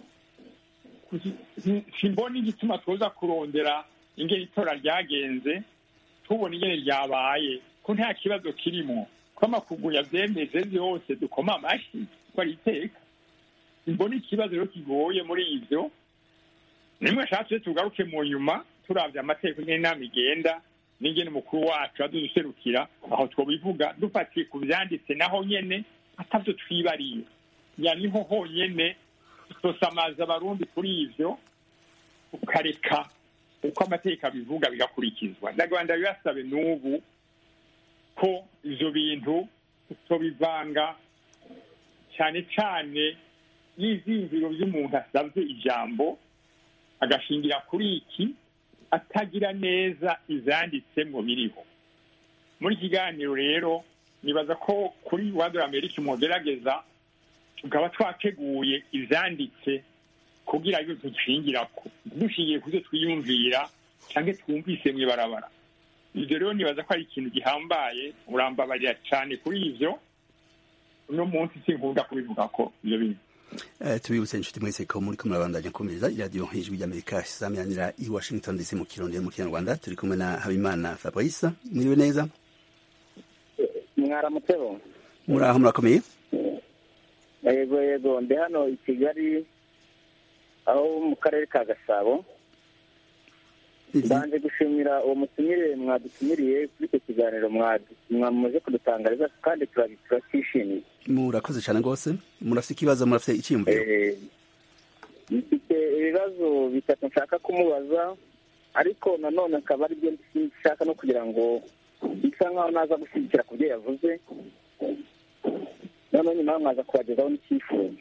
simbona igituma tuza kurondera ingene itora ryagenze tubona ingene ryabaye ko nta kibazo kirimo ko amakungu yavyemeje vyose dukoma amashi ko ari iteka simbona ikibazo rero kigoye muri ivyo nimwe ashatse tugaruke mu nyuma turavye amategeko ingene inama igenda n'ingene umukuru wacu aduserukira aho twobivuga dufatiye ku vyanditse naho nyene atavyo twibariye ya niho honyene tutosamaza abarundi kuri ivyo ukareka uko amategeko abivuga bigakurikizwa ndagwanda bibasabe n'ubu ko ivyo bintu tutobivanga cyane cyane y'izingiro vy'umuntu asavye ijambo agashingira kuri iki atagira neza ivyanditsemwo biriho muri kiganiro rero nibaza ko kuri wadora amerika mwogerageza tukaba twateguye ivyanditse kugira ngo dushingirako dushingiye ku byo twiyumvira cyangwa twumvise mw'ibarabara ibyo rero nibaza ko ari ikintu gihambaye urambabarira cyane kuri ivyo uno munsi sinkunda kubivuga ko ivyo bintu Eh, tubibutse inshuti mwese ko muri kumwe murabandanya kumviriza iradiyo ijwi ry'amerika isaminanira i washington dc mu kirundi no mu kinyarwanda turi kumwe na habimana fabrice mwiriwe neza mwaramutseho muraho murakomeye yego yego ndi hano i kigali aho mu karere ka gasabo mbanje gushimira uwo mutumire mwadutumiriye kuri icyo kiganiro mwadu- mwamaze kudutangariza kandi turabi- turacyishimiye murakoze cyane rwose murafite ikibazo murafite icyiyumviro Eh, mfite ibibazo bitatu nshaka kumubaza ariko nanone akaba ari byo nshaka no kugira ngo bisa nkaho naza gushyigikira ku byo yavuze noneho nyuma mwaza kubagezaho n'icyifuzo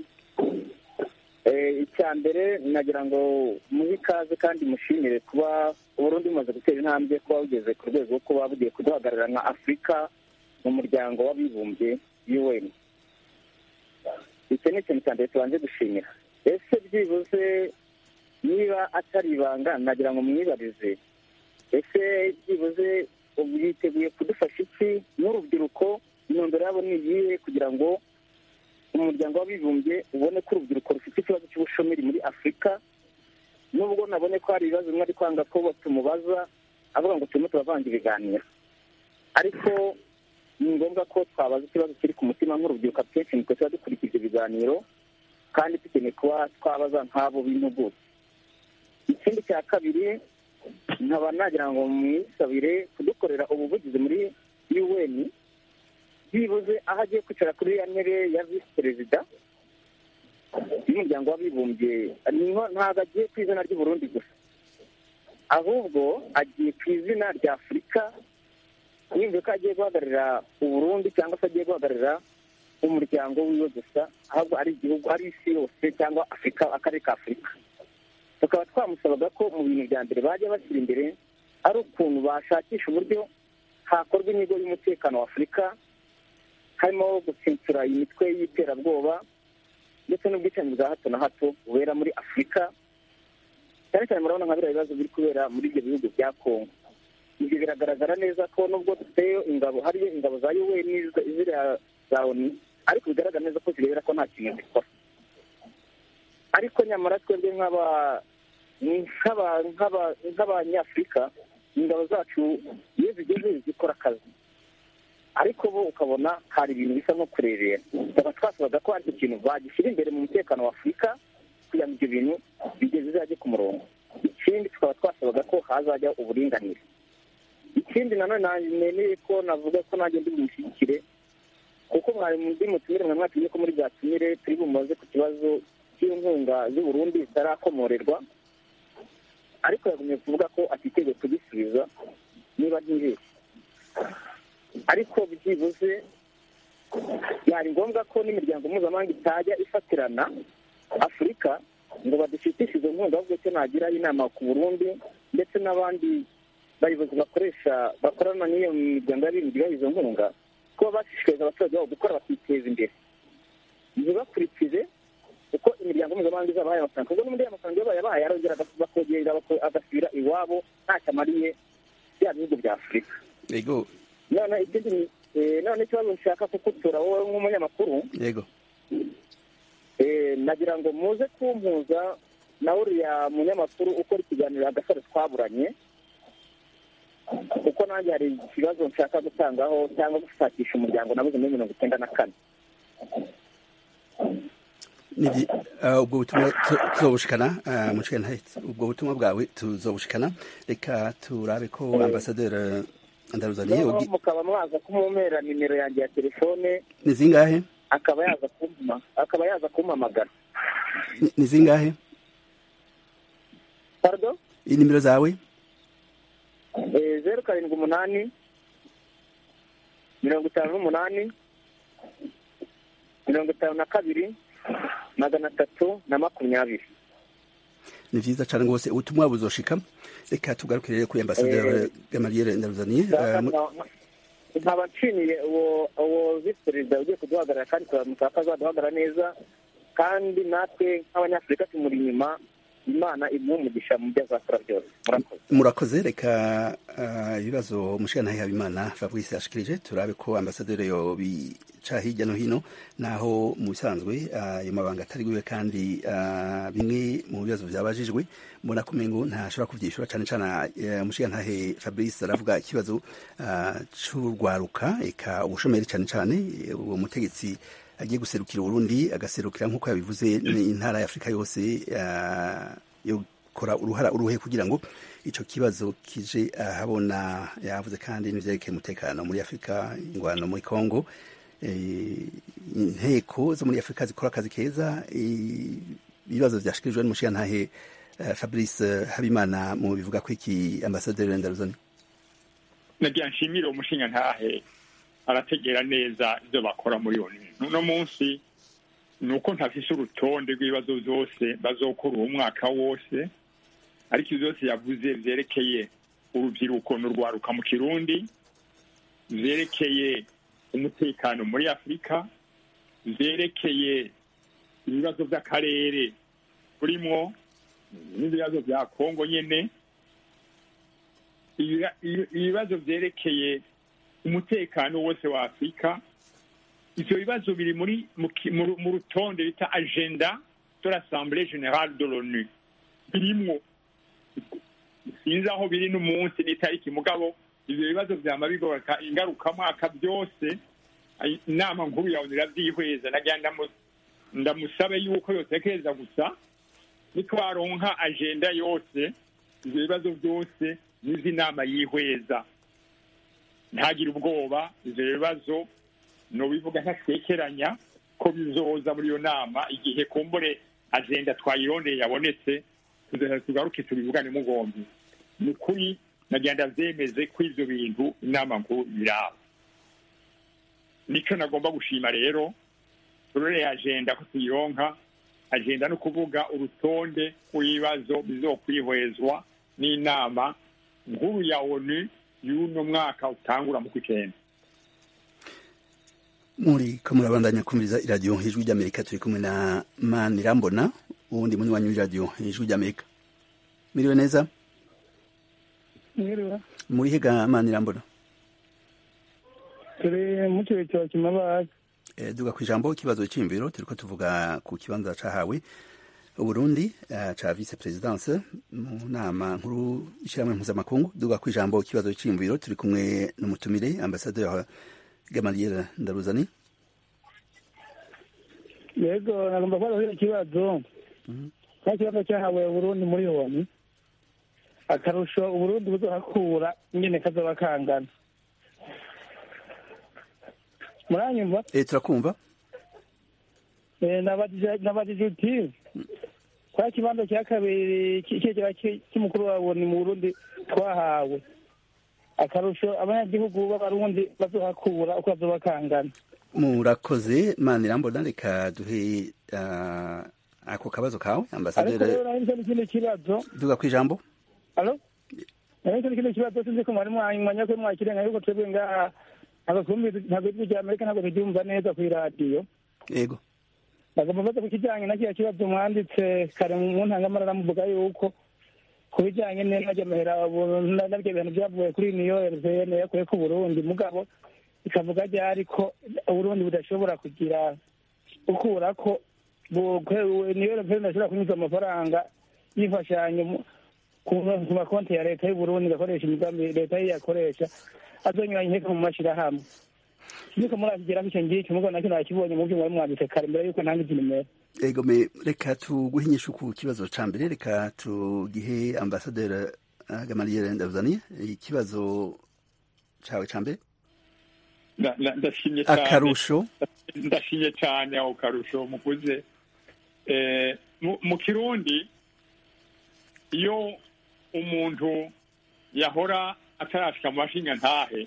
Eh, icya mbere nagira ngo muhe ikaze kandi mushimire kuba uburundi bumaze gutera intambwe kuba bugeze ku rwego rwo kuba bugiye kuduhagarara nka afurika mu muryango w'abibumbye un icyo ni ikintu cya mbere tubanje gushimira ese byibuze niba atari ibanga nagira ngo mwibarize ese byibuze ubu yiteguye kudufasha iki n'urubyiruko intumbero yabo ni iyihe kugira ngo umuryango w'abibumbye ubone ko urubyiruko rufite ikibazo cy'ubushomeri muri afurika nubwo nabone ko hari ibibazo bimwe ari kwanga ko tumubaza avuga ngo turimo turavanga ibiganiro ariko ni ngombwa ko twabaza ikibazo kiri ku mutima nk'urubyiruko akenshi nitwe tuba dukurikira ibyo biganiro kandi dukeneye kuba twabaza nk'abo b'impuguke ikindi cya kabiri nkaba nagira ngo mwisabire kudukorera ubuvugizi muri un byibuze aho agiye kwicara kuri ya ntebe ya visi perezida y'umuryango w'abibumbye niho ntabwo agiye ku izina ry'uburundi gusa ahubwo agiye ku izina rya afurika yumve ko agiye guhagararira uburundi cyangwa se agiye guhagararira umuryango wiwe gusa ahubwo ari igihugu ari isi yose cyangwa afurika akarere ka afurika tukaba twamusabaga ko mu bintu bya mbere bajya bashyira imbere ari ukuntu bashakisha uburyo hakorwa inyigo y'umutekano wa afurika harimo gutsinsura imitwe y'iterabwoba ndetse n'ubwicanyi bwa hato na hato bubera muri afurika cyane cyane murabona nka biriya bibazo biri kubera muri ibyo bihugu bya kongo ibyo biragaragara neza ko nubwo dufiteyo ingabo hariyo ingabo za un ziriya za oni ariko bigaragara neza ko zirebera ko nta kintu zikora ariko nyamara twebwe nk'aba nk'aba- nk'aba- nk'abanyafurika ingabo zacu iyo zigeze zikora akazi ariko bo ukabona hari ibintu bisa nko kurebera tukaba twasabaga ko hari ikintu bagishyira imbere mu mutekano wa afurika kugira ngo ibyo bintu bigeze bizajye ku murongo ikindi tukaba twasabaga ko hazajya uburinganire ikindi nanone nanjye nemeye ko navuga ko nanjye ndi bumushyigikire kuko mwari muri mutumire mwe mwatumye ko muri bwatumire turi bumaze ku kibazo cy'inkunga z'u Burundi zitarakomorerwa ariko yagumye kuvuga ko atiteguye kugisubiza niba ntibeshye ariko byibuze byari ngombwa ko n'imiryango mpuzamahanga itajya ifatirana afurika ngo badushitishe izo nkunga ahubwo icyo nagiraho inama ku burundi ndetse n'abandi bayobozi bakoresha bakorana n'iyo miryango y'abibumbye baha izo nkunga kuba bashishikariza abaturage babo gukora bakiteza imbere ntibakurikize uko imiryango mpuzamahanga izabahaye amafaranga kuko n'ubundi ayo mafaranga iyo bayabahaye arongera agas- bakongera bako- agasubira iwabo ntacyo amariye bya bihugu bya afurika yego none ikindi ni- eh, none ikibazo nshaka kukutura wowe nk'umunyamakuru yego eh, nagira ngo muze kumpuza na uriya munyamakuru ukora ikiganiro agasaro twaburanye kuko nanjye hari ikibazo nshaka gutangaho cyangwa gushakisha umuryango nabuze muri mirongo icyenda na kane Nivyi, uh, ubwo butumwa tu- tuzobushikana uh, mucike ntahetse ubwo butumwa bwawe tuzobushikana reka turabe ko ambasaderi ndaruzaniye noneho ugi- mukaba mwaza kumumera nimero yanjye ya telefone ni zingahe akaba yaza kumpa akaba yaza kumpamagara Ni- ni zingahe pardon inimero zawe Eh, zeru karindwi umunani mirongo itanu n'umunani mirongo itanu na kabiri magana atatu na makumyabiri ni vyiza cane rwose ubutumwa buzoshika reka tugarukire rero kuri ambasaderi gamaliere ndaruzaniye uh, mu- nkaba nshimiye uwo uwo visi perezida ugiye kuduhagarara kandi turamuka ko azaduhagarara neza kandi natwe nk'abanyafurika tumuri inyuma imana imuha umugisha mu byo azakora byose murakoze murakoze reka uh, ibibazo mushikana habimana fabrice yashikirije turabe ko ambasaderi yo bica hirya no hino naho mu bisanzwe ayo uh, mabanga atari gwiwe kandi uh, bimwe mu bibazo vyabajijwe mbona kumengo ntashobora kuvyishura cane cane uh, mushikantahe fabrice aravuga ikibazo uh, c'urwaruka eka ubushomeri cane cane uwo mutegetsi agiye guserukira Burundi agaserukira nk'uko yabivuze intara ya Afurika yose uh, yokora uruhara uruhe kugira ngo ico kibazo kije ahabona uh, yavuze kandi n'ivyerekeye umutekano muri Afurika ingwano muri Congo inteko zo muri Afurika zikora akazi keza ibibazo vyashikirijwe n'umushiyantahe uh, Fabrice Habimana mu bivuga ko iki ambasaderi Ndaruzani nagira nshimire umushinyantahe arategera neza ibyo bakora muri iyo bintu uno munsi ni uko ntafise urutonde rw'ibibazo byose bazokora uwo mwaka wose ariko ibyo byose yavuze vyerekeye urubyiruko n'urwaruka mu kirundi vyerekeye umutekano muri afurika vyerekeye ibibazo by'akarere turimwo n'ibibazo bya kongo nyene ibibazo vyerekeye umutekano wose wa afurika ivyo bibazo biri muri mu rutonde bita agenda de l'assemblée générale de l'onu birimwo sinzi aho biri n'umunsi n'itariki mugabo ivyo bibazo vyama bigoboka ingarukamwaka byose inama nkuru ya onu iravyihweza nagira ndamusabe yuko yotekereza gusa nitwaronka agenda yose ivyo bibazo byose n'izi nama yihweza ntagire ubwoba ivyo bibazo nobivuga ntatekeranya ko bizoza muri iyo nama igihe kumbure agenda twayirondeye yabonetse tugaruke tubivugane mugombi ni ukuri nagira ndavyemeze ko ivyo bintu inama nkuru biraba nico nagomba gushima rero turoreye agenda ko tuyironka agenda no kuvuga urutonde rw'ibibazo bizokwihwezwa n'inama nkuru ya onu y'uno mwaka utangura mu kw'icyenda muri ko murabandanya kumviriza iradiyo ijwi ry'amerika turi kumwe na manirambona uwundi muri wanyu w'iradiyo ijwi ry'amerika miriwe neza muri hega manirambona turi mu kigo cya kimabazi duga ku ijambo ikibazo cy'imviro turi ko tuvuga ku kibanza cahawe uburundi uh, ca vice presidence mu nama nkuru ishyirahamwe mpuzamakungu duga ku ijambo ikibazo c'imviro turi kumwe n'umutumire ambasaderi gamaliel ndaruzani yego nagomba kubaza ikibazo nta kibazo cyahawe uburundi muri yoni akarusho uburundi buzohakura ingene kazoba kangana muranyumva eh turakumva nabajije uti kwa kibanza cya kabiri kigera cy'umukuru wa boni mu burundi twahawe akarusho abanyagihugu b'abarundi bazohakura uko bazoba kangana murakoze mana irambona reka duhe uh, ako kabazo kawe ambasaderi ariko rero n'ikindi kibazo duga ku ijambo alo ariko n'ikindi kibazo sinzi ko mwari mwanya ko mwakirenga yuko twebwe ngaha ntabwo ijwi rya amerika ntabwo turyumva neza ku iradiyo yego bagomba baza ku kijyanye na kiriya kibazo mwanditse kare mu ntangamarara muvuga yuko ku bijyanye n'amahera nabyo bintu byavuye kuri niyo rvn yakuye ku burundi mugabo ikavuga ryari ko uburundi budashobora kugira gukura ko niyo rvn idashobora kunyuza amafaranga y'imfashanyo ku makonti ya leta y'uburundi igakoresha imigambi leta ye yakoresha azonyuranye inteko mu mashyirahamwe niko murakigera icyo ngicyo mugo nacyo nakibonye mu byo mwari mwanditse kare mbere yuko ntanga izi nimero ego me reka tuguhe inyishu ku kibazo ca mbere reka tugihe ambasaderi gamaliel ndazani ikibazo cawe ca mbere ndashimye cyane akarusho ndashimye cyane ako karusho mukuze mu kirundi iyo umuntu yahora atarashika mu mashinga ntahe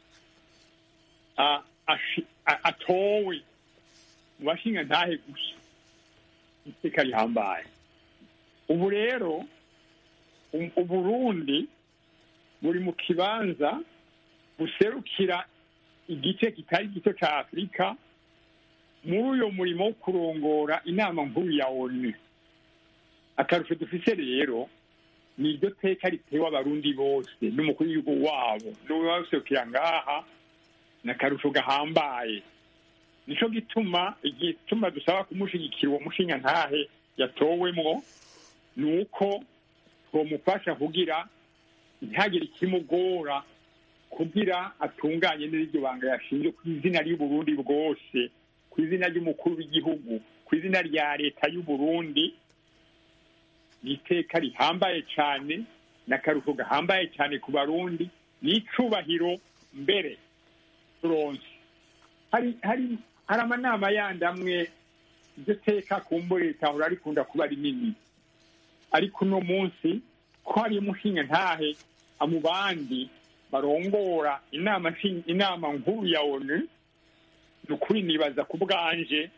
atowe mu bashinga ntahe gusa iteka rihambaye ubu rero uburundi buri mu kibanza buserukira igice kitari gito cya afurika muri uyo murimo wo kurongora inama nkuru ya onu akarusho dufise rero ni iryo teka ritewe abarundi bose n'umukuru w'igihugu wabo n'uwaserukira ngaha ni akarusho gahambaye nicyo gituma igituma dusaba kumushyigikira uwo mushinga ntahe yatowemwo ni uko twamufasha kugira ntihagire ikimugora kugira atunganye neza iryo banga yashinzwe ku izina ry'uburundi bwose ku izina ry'umukuru w'igihugu ku izina rya leta y'uburundi ni iteka rihambaye cyane n'akaruhuko gahambaye cyane ku barundi ni icubahiro mbere turonse hari hari hari amanama yandi amwe iryo teka kumbure ritahora rikunda kuba rinini ariko uno munsi ko hari umushinga ntahe mu bandi barongora inama inama nkuru ya onu ni ukuri nibaza ku bwanje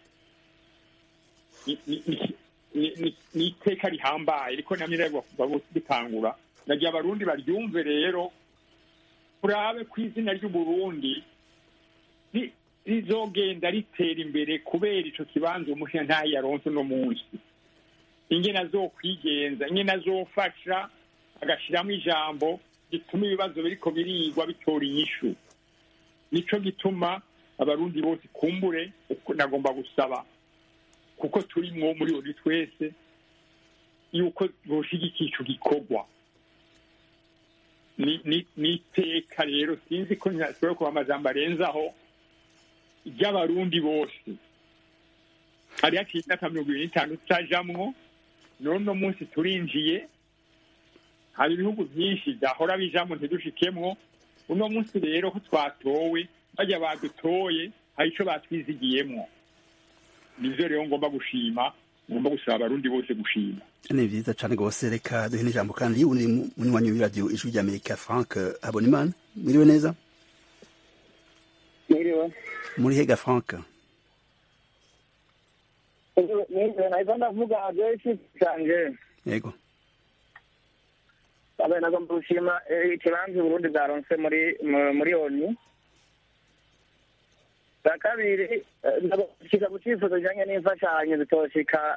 ni iteka rihambaye ariko namwe rero bitangura nagiye abarundi baryumve rero turabe ku izina ry'uburundi rizogenda ritera imbere kubera ico kibanza umushinga ntahe yaronse uno munsi ingene azokwigenza ingene azofasha agashiramo ijambo gituma ibibazo biriko birigwa bitora inyishu nico gituma abarundi bose kumbure nagomba gusaba kuko turimwo muri buri twese yuko boshigikira ico gikorwa ni iteka rero sinzi ko nashobora kuba amajambo arenzaho ry'abarundi bose hari haciye imyaka mirongo ibiri n'itanu tutajamwo none uno munsi turinjiye hari ibihugu byinshi byahora bijamo ntidushikemwo uno munsi rero ko twatowe bajya badutoye hari icyo batwizigiyemwo nivyo rero ngomba gushima ngomba gusaba abarundi bose gushima ni vyiza cane rwose reka duhe n'ijambo kandi uri munywanyi w'iradiyo ijwi ry'amerika frank habonimana mwiriwe neza mwiriwe muri hega frank mwiriwe nahise ndavuga adeshi canje yego abe nagomba gushima ikibanza uburundi bwaronse muri muri oni bwa kabiri ndashika ku cifuzo kijanye n'imfashanyo zitoshika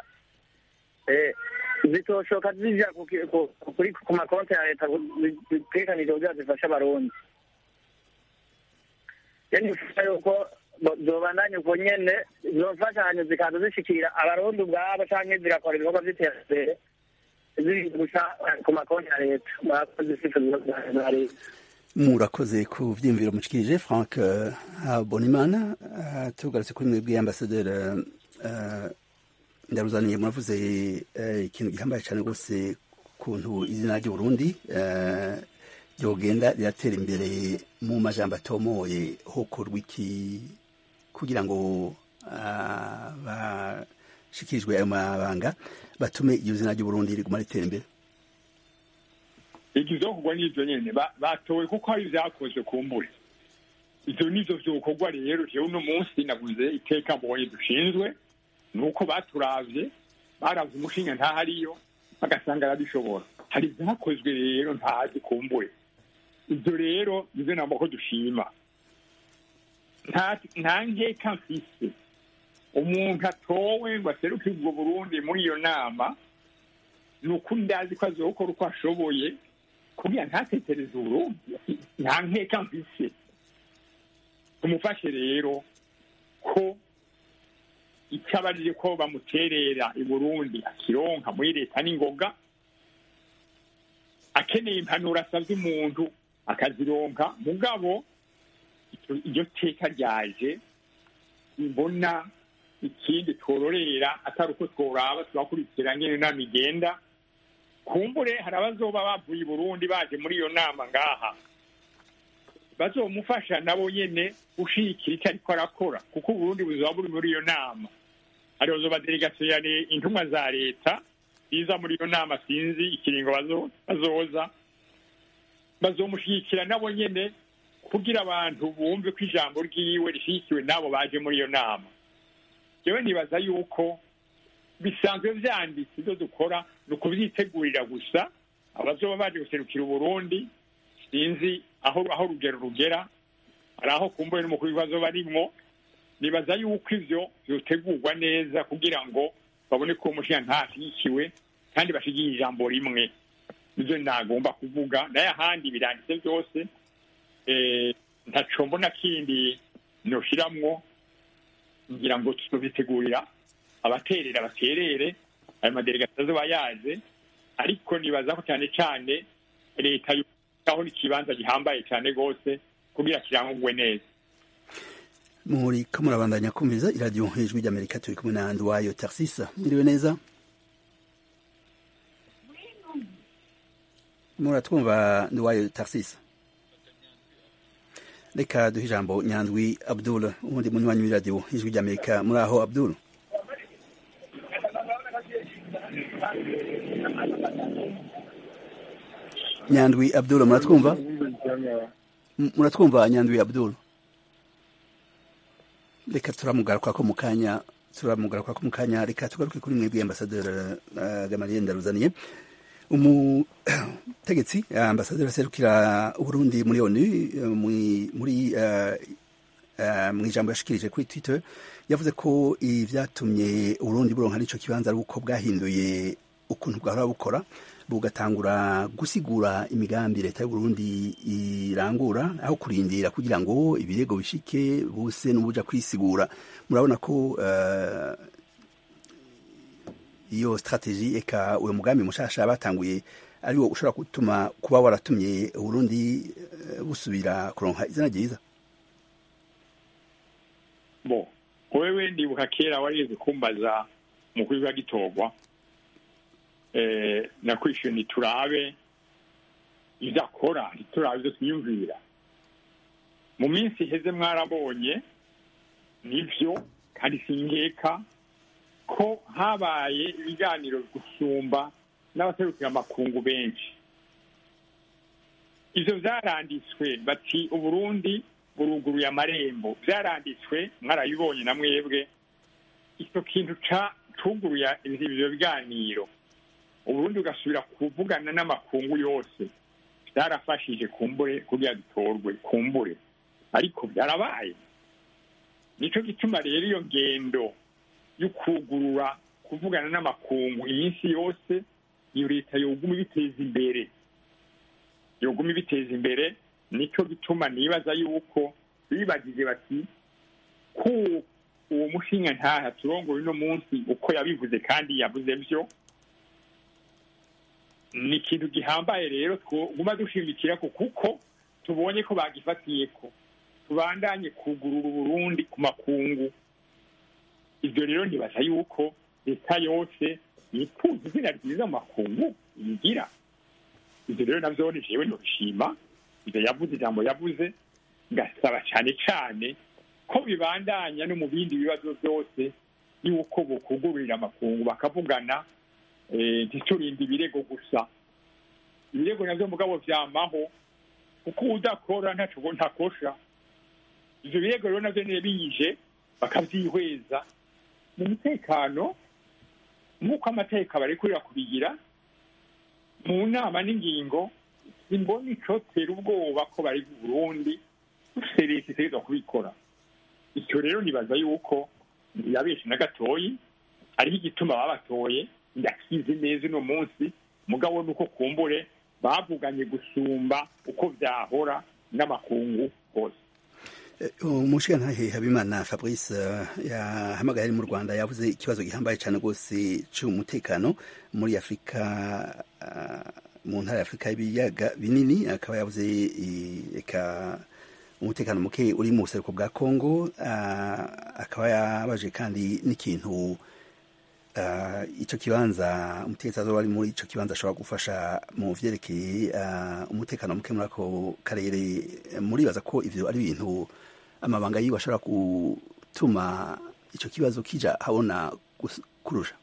zitoshoka zija kuri ku makonti ya leta zitegekanije kugira zifashe abarundi nifuza yuko bo- zobandanya ubwo nyene izo mfashanyo zikaza zishikira abarundi ubwabo canke zigakora ibikorwa vy'iterambere ziri guca ku makonti ya leta murakoze ifite ibibazo bya leta murakoze ku vyiyumviro mushikirije frank eh, habonimana Eh, tugarutse kuri mwebwe ambasaderi eh, ndaruzaniye muravuze eh, ikintu gihambaye cyane rwose kuntu izina ry'uburundi eh, ryogenda riratera imbere mu majambo atomoye hokorwa iki kugira ngo ah, bashikirijwe ayo mabanga batume iryo zina ry'uburundi riguma ritera imbere ikizokorwa n'ivyo nyene ba- batowe kuko hari vyakozwe kumbure ivyo nivyo vyokorwa rero jewe uno munsi navuze iteka mbonye dushinzwe nuko baturavye baravye umushinga ntahariyo bagasanga arabishobora hari vyakozwe rero ntazi kumbure ivyo rero nivyo namba ko dushima nta nta nkeka mfise umuntu atowe ngo aseruke ubwo burundi muri iyo nama ni ukuri ndazi ko azokora uko ashoboye kugira ntatekereze uburundi nta nkeka mfise tumufashe rero ko icyo abarije ko bamuterera i burundi akironka muri leta n'ingoga akeneye impanuro asabye umuntu akazironka mugabo icyo- iryo teka ryaje mbona ikindi twororera atari uko tworaba turakurikira nyene inama igenda kumbure hari abazoba bavuye i burundi baje muri iyo nama ngaha bazomufasha nabo nyene gushigikira icyo ariko arakora kuko uburundi buzoba buri muri iyo nama hariho zoba delegasiyo ya le- intumwa za leta ziza muri iyo nama sinzi ikiringo bazo- bazoza bazomushigikira nabo nyene kugira abantu bumve ko ijambo ryiwe rishigikiwe n'abo baje muri iyo nama jewe nibaza yuko bisanzwe vyanditse ibyo dukora ni ukuvyitegurira gusa abazoba baje guserukira uburundi sinzi aho aho urugero rugera hari aho kumbuye n'umukuru w'ibibazo barimwo nibaza yuko ivyo vyotegurwa neza kugira ngo babone ko uwo mushinga ntashyigikiwe kandi bashigiye ijambo rimwe nivyo nagomba kuvuga naye ahandi biranditse byose eh, ntaco mbona kindi noshiramwo ngira ngo tuzobitegurira abaterera baterere ayo madelegasiyo azoba yaje ariko nibaza ko cyane cyane leta aho n'ikibanza gihambaye cyane rwose kugira kirangwe neza muri ko murabandanya kumviriza iradiyo ijwi ry'amerika turi kumwe na nduwayo tarsisa mwiriwe neza muratwumva nduwayo tarsisa reka duhe ijambo nyandwi abdul ubundi munywanyi w'iradiyo ijwi ry'amerika muri aho abdul nyandwi abdul muratwumva M- muratwumva nyandwi abdul reka turamugaruka ko mu kanya turamugaruka ko mu kanya reka tugaruke kuri mwebwe ambasaderi uh, gamaliye ndaruzaniye umutegetsi uh, ambasaderi aserukira uburundi muri onu uh, muri muri uh, uh, mu ijambo yashikirije kuri twitter yavuze ko ivyatumye uburundi buronka n'ico kibanza ari uko bwahinduye ukuntu bwahora bukora bugatangura gusigura imigambi leta y'uburundi irangura aho kurindira kugira ngo ibirego bishike bose n'ubuja kwisigura murabona ko uh, iyo strategie eka uyo mugambi mushasha batanguye ariwo ushobora gutuma kuba waratumye uburundi uh, busubira kuronka izina ryiza bo wewe ndibuka kera warigeze kumbaza umukuru w'igitorwa eh, nakwishuye niturabe ivyo akora ntiturabe ivyo twiyumvira mu minsi iheze mwarabonye nivyo kandi sinkeka ko habaye ibiganiro gusumba n'abaserukira amakungu benshi ivyo vyaranditswe bati uburundi buruguruye amarembo vyaranditswe mwarabibonye na mwebwe ico kintu ca cuguruye ivyo biganiro uburundi ugasubira kuvugana n'amakungu yose byarafashije kumbure kugira dutorwe kumbure ariko byarabaye nico gituma rero iyo ngendo y'ukugurura kuvugana n'amakungu iminsi yose iyo leta yoguma ibiteza imbere yoguma ibiteza imbere nico gituma nibaza yuko bibagije bati ko uwo mushinga ntaha turongoye uno munsi uko yabivuze kandi yavuze byo ni ikintu gihambaye rero twoguma dushimikira ko kuko tubonye ko bagifatiye ko tubandanye kugurura uburundi ku makungu ibyo rero ntibaza yuko leta yose yifuza izina ryiza mu makungu yigira ibyo rero nabyo ni jewe nobishima ibyo yavuze ijambo yavuze ngasaba cyane cyane ko bibandanya no mu bindi bibazo byose yuko bukugururira amakungu bakavugana ntiturinde ibirego gusa ibirego nabyo mugabo byamaho kuko udakora ntaco ntakosha ivyo birego rero navyo niyo biyije bakavyihweza mu mutekano nk'uko amategeko barekurira kubigira mu nama n'ingingo simbona icotera ubwoba ko bari mu burundi dufite leta itegerezwa kubikora icyo rero nibaza yuko ntiyabeshe na gatoyi hariho igituma babatoye ndakizi neza uno munsi mugabo nuko kumbure bavuganye gusumba uko byahora n'amakungu hose umushingantahe habimana fabrice yahamagaye ari mu rwanda yavuze ikibazo gihambaye cyane rwose cy'umutekano muri afurika mu ntara ya afurika y'ibiyaga binini akaba yavuze reka umutekano muke uri mu buseruko bwa kongo akaba yabaje kandi n'ikintu icyo kibanza umutegetsi azoba ari muri icyo kibanza ashobora gufasha mu vyerekeye umutekano muke muri ako karere muribaza ko ivyo ari ibintu amabanga yiwe ashobora gutuma icyo kibazo kija habona kurusha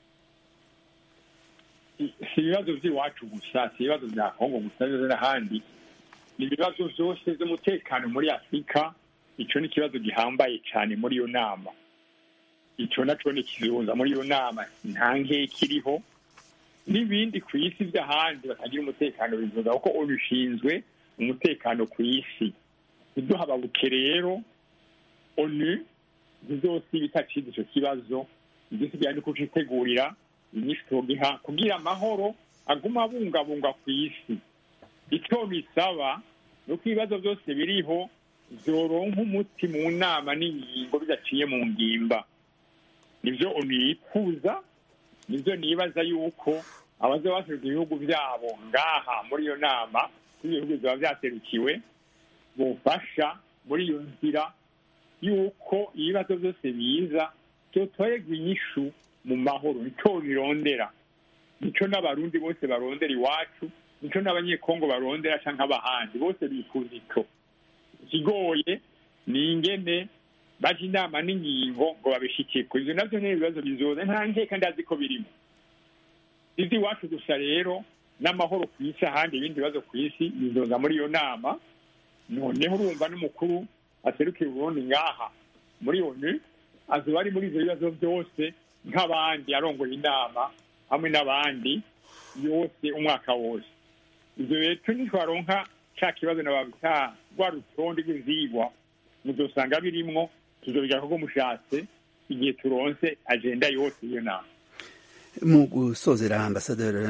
si ibibazo by'iwacu gusa si ibibazo bya kongo gusa n'ahandi ni ibibazo byose by'umutekano muri afurika icyo ni ikibazo gihambaye cyane muri iyo nama icyo nacyo ni kizuza muri iyo nama nta nkeke iriho n'ibindi ku isi by'ahandi batagira umutekano bivuga kuko ubishinzwe umutekano ku isi ntiduhababuke rero onu ntizosiba itacize icyo kibazo igisigaye ni kucitegurira inyinshi tugiha kugira amahoro aguma abungabunga ku isi icyo bisaba ni uko ibibazo byose biriho byoronka umuti mu nama n'ingingo bidaciye mu ngimba nibyo onu yifuza nibyo nibaza yuko abaza baseruka ibihugu byabo ngaha muri iyo nama ibihugu biba byaserukiwe bufasha muri iyo nzira yuko ibibazo byose biza byotorerwa inyishu mu mahoro nicyo birondera nicyo n'abarundi bose barondera iwacu nicyo n'abanyekongo barondera cyangwa abahandi bose bifuza icyo ikigoye ni ingene baje inama n'ingingo ngo babishikiye ku ivyo navyo ni ibibazo bizoza nta nkeka ndazi ko birimo izi iwacu gusa rero n'amahoro ku isi ahandi ibindi bibazo ku isi bizoza muri iyo nama noneho urumva n'umukuru aserukiye uburundi ngaha muri onu azoba ari muri ivyo bibazo byose nk'abandi arongoye inama hamwe n'abandi yose umwaka wose ivyo rero nitwaronka ca kibazo nababita rwa rutonde rw'ivyigwa muzosanga birimwo tuzobiga kuko mushatse igihe turonse agenda yose iyo nama mu gusozera ambasaderi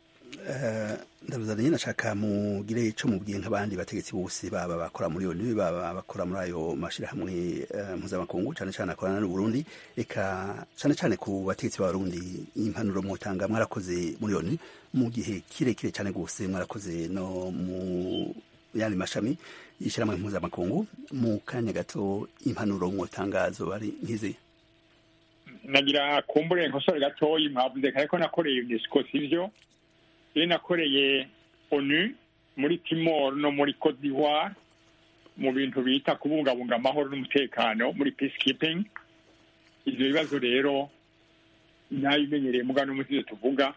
ndabuzaniye nashaka mugire ico mubwiye nk'abandi bategetsi bose baba bakora muri onu baba bakora muri ayo mashirahamwe mpuzamakungu cane cane akorana n'uburundi eka cane cane ku bategetsi b'abarundi impanuro mwotanga mwarakoze muri onu mu gihe kirekire cane gose mwarakoze no mu yandi mashami y'ishyirahamwe mpuzamakungu mu kanya gato impanuro mwotangazo bari nk'izi nagira kumbure nkosore gatoyi mwavuze kare ko nakoreye unesco sivyo iyo nakoreye onu muri timor no muri cote d'ivoire mu bintu bita kubungabunga amahoro n'umutekano muri peacekeeping ivyo bibazo rero nabimenyereye muga n'umusizo tuvuga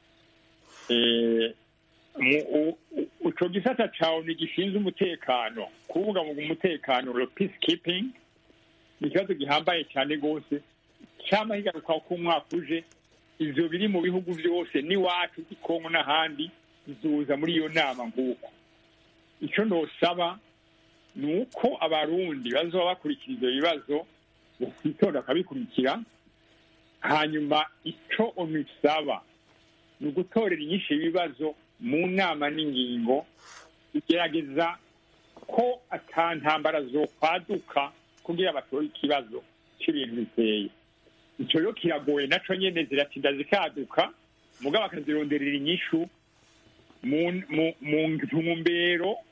ico gisata cawe ni gishinzwe umutekano kubungabunga umutekano lo peacekeeping ni ikibazo gihambaye cyane rwose cyama higaruka ko umwaka uje ivyo biri mu bihugu vyose n'iwacu ikongo n'ahandi bizoza muri iyo nama nguko ico nosaba ni uko abarundi bazoba bakurikira ivyo bibazo bakwitonda bakabikurikira hanyuma ico onisaba ni ugutorera inyinshi ibibazo mu nama n'ingingo igerageza ko ata ntambara zokwaduka kugira batore ikibazo c'ibintu biteye ico rero kiragoye naco nyene ziratinda zikaduka mugabo bakazironderera inyishu mu mu- mu ntumbero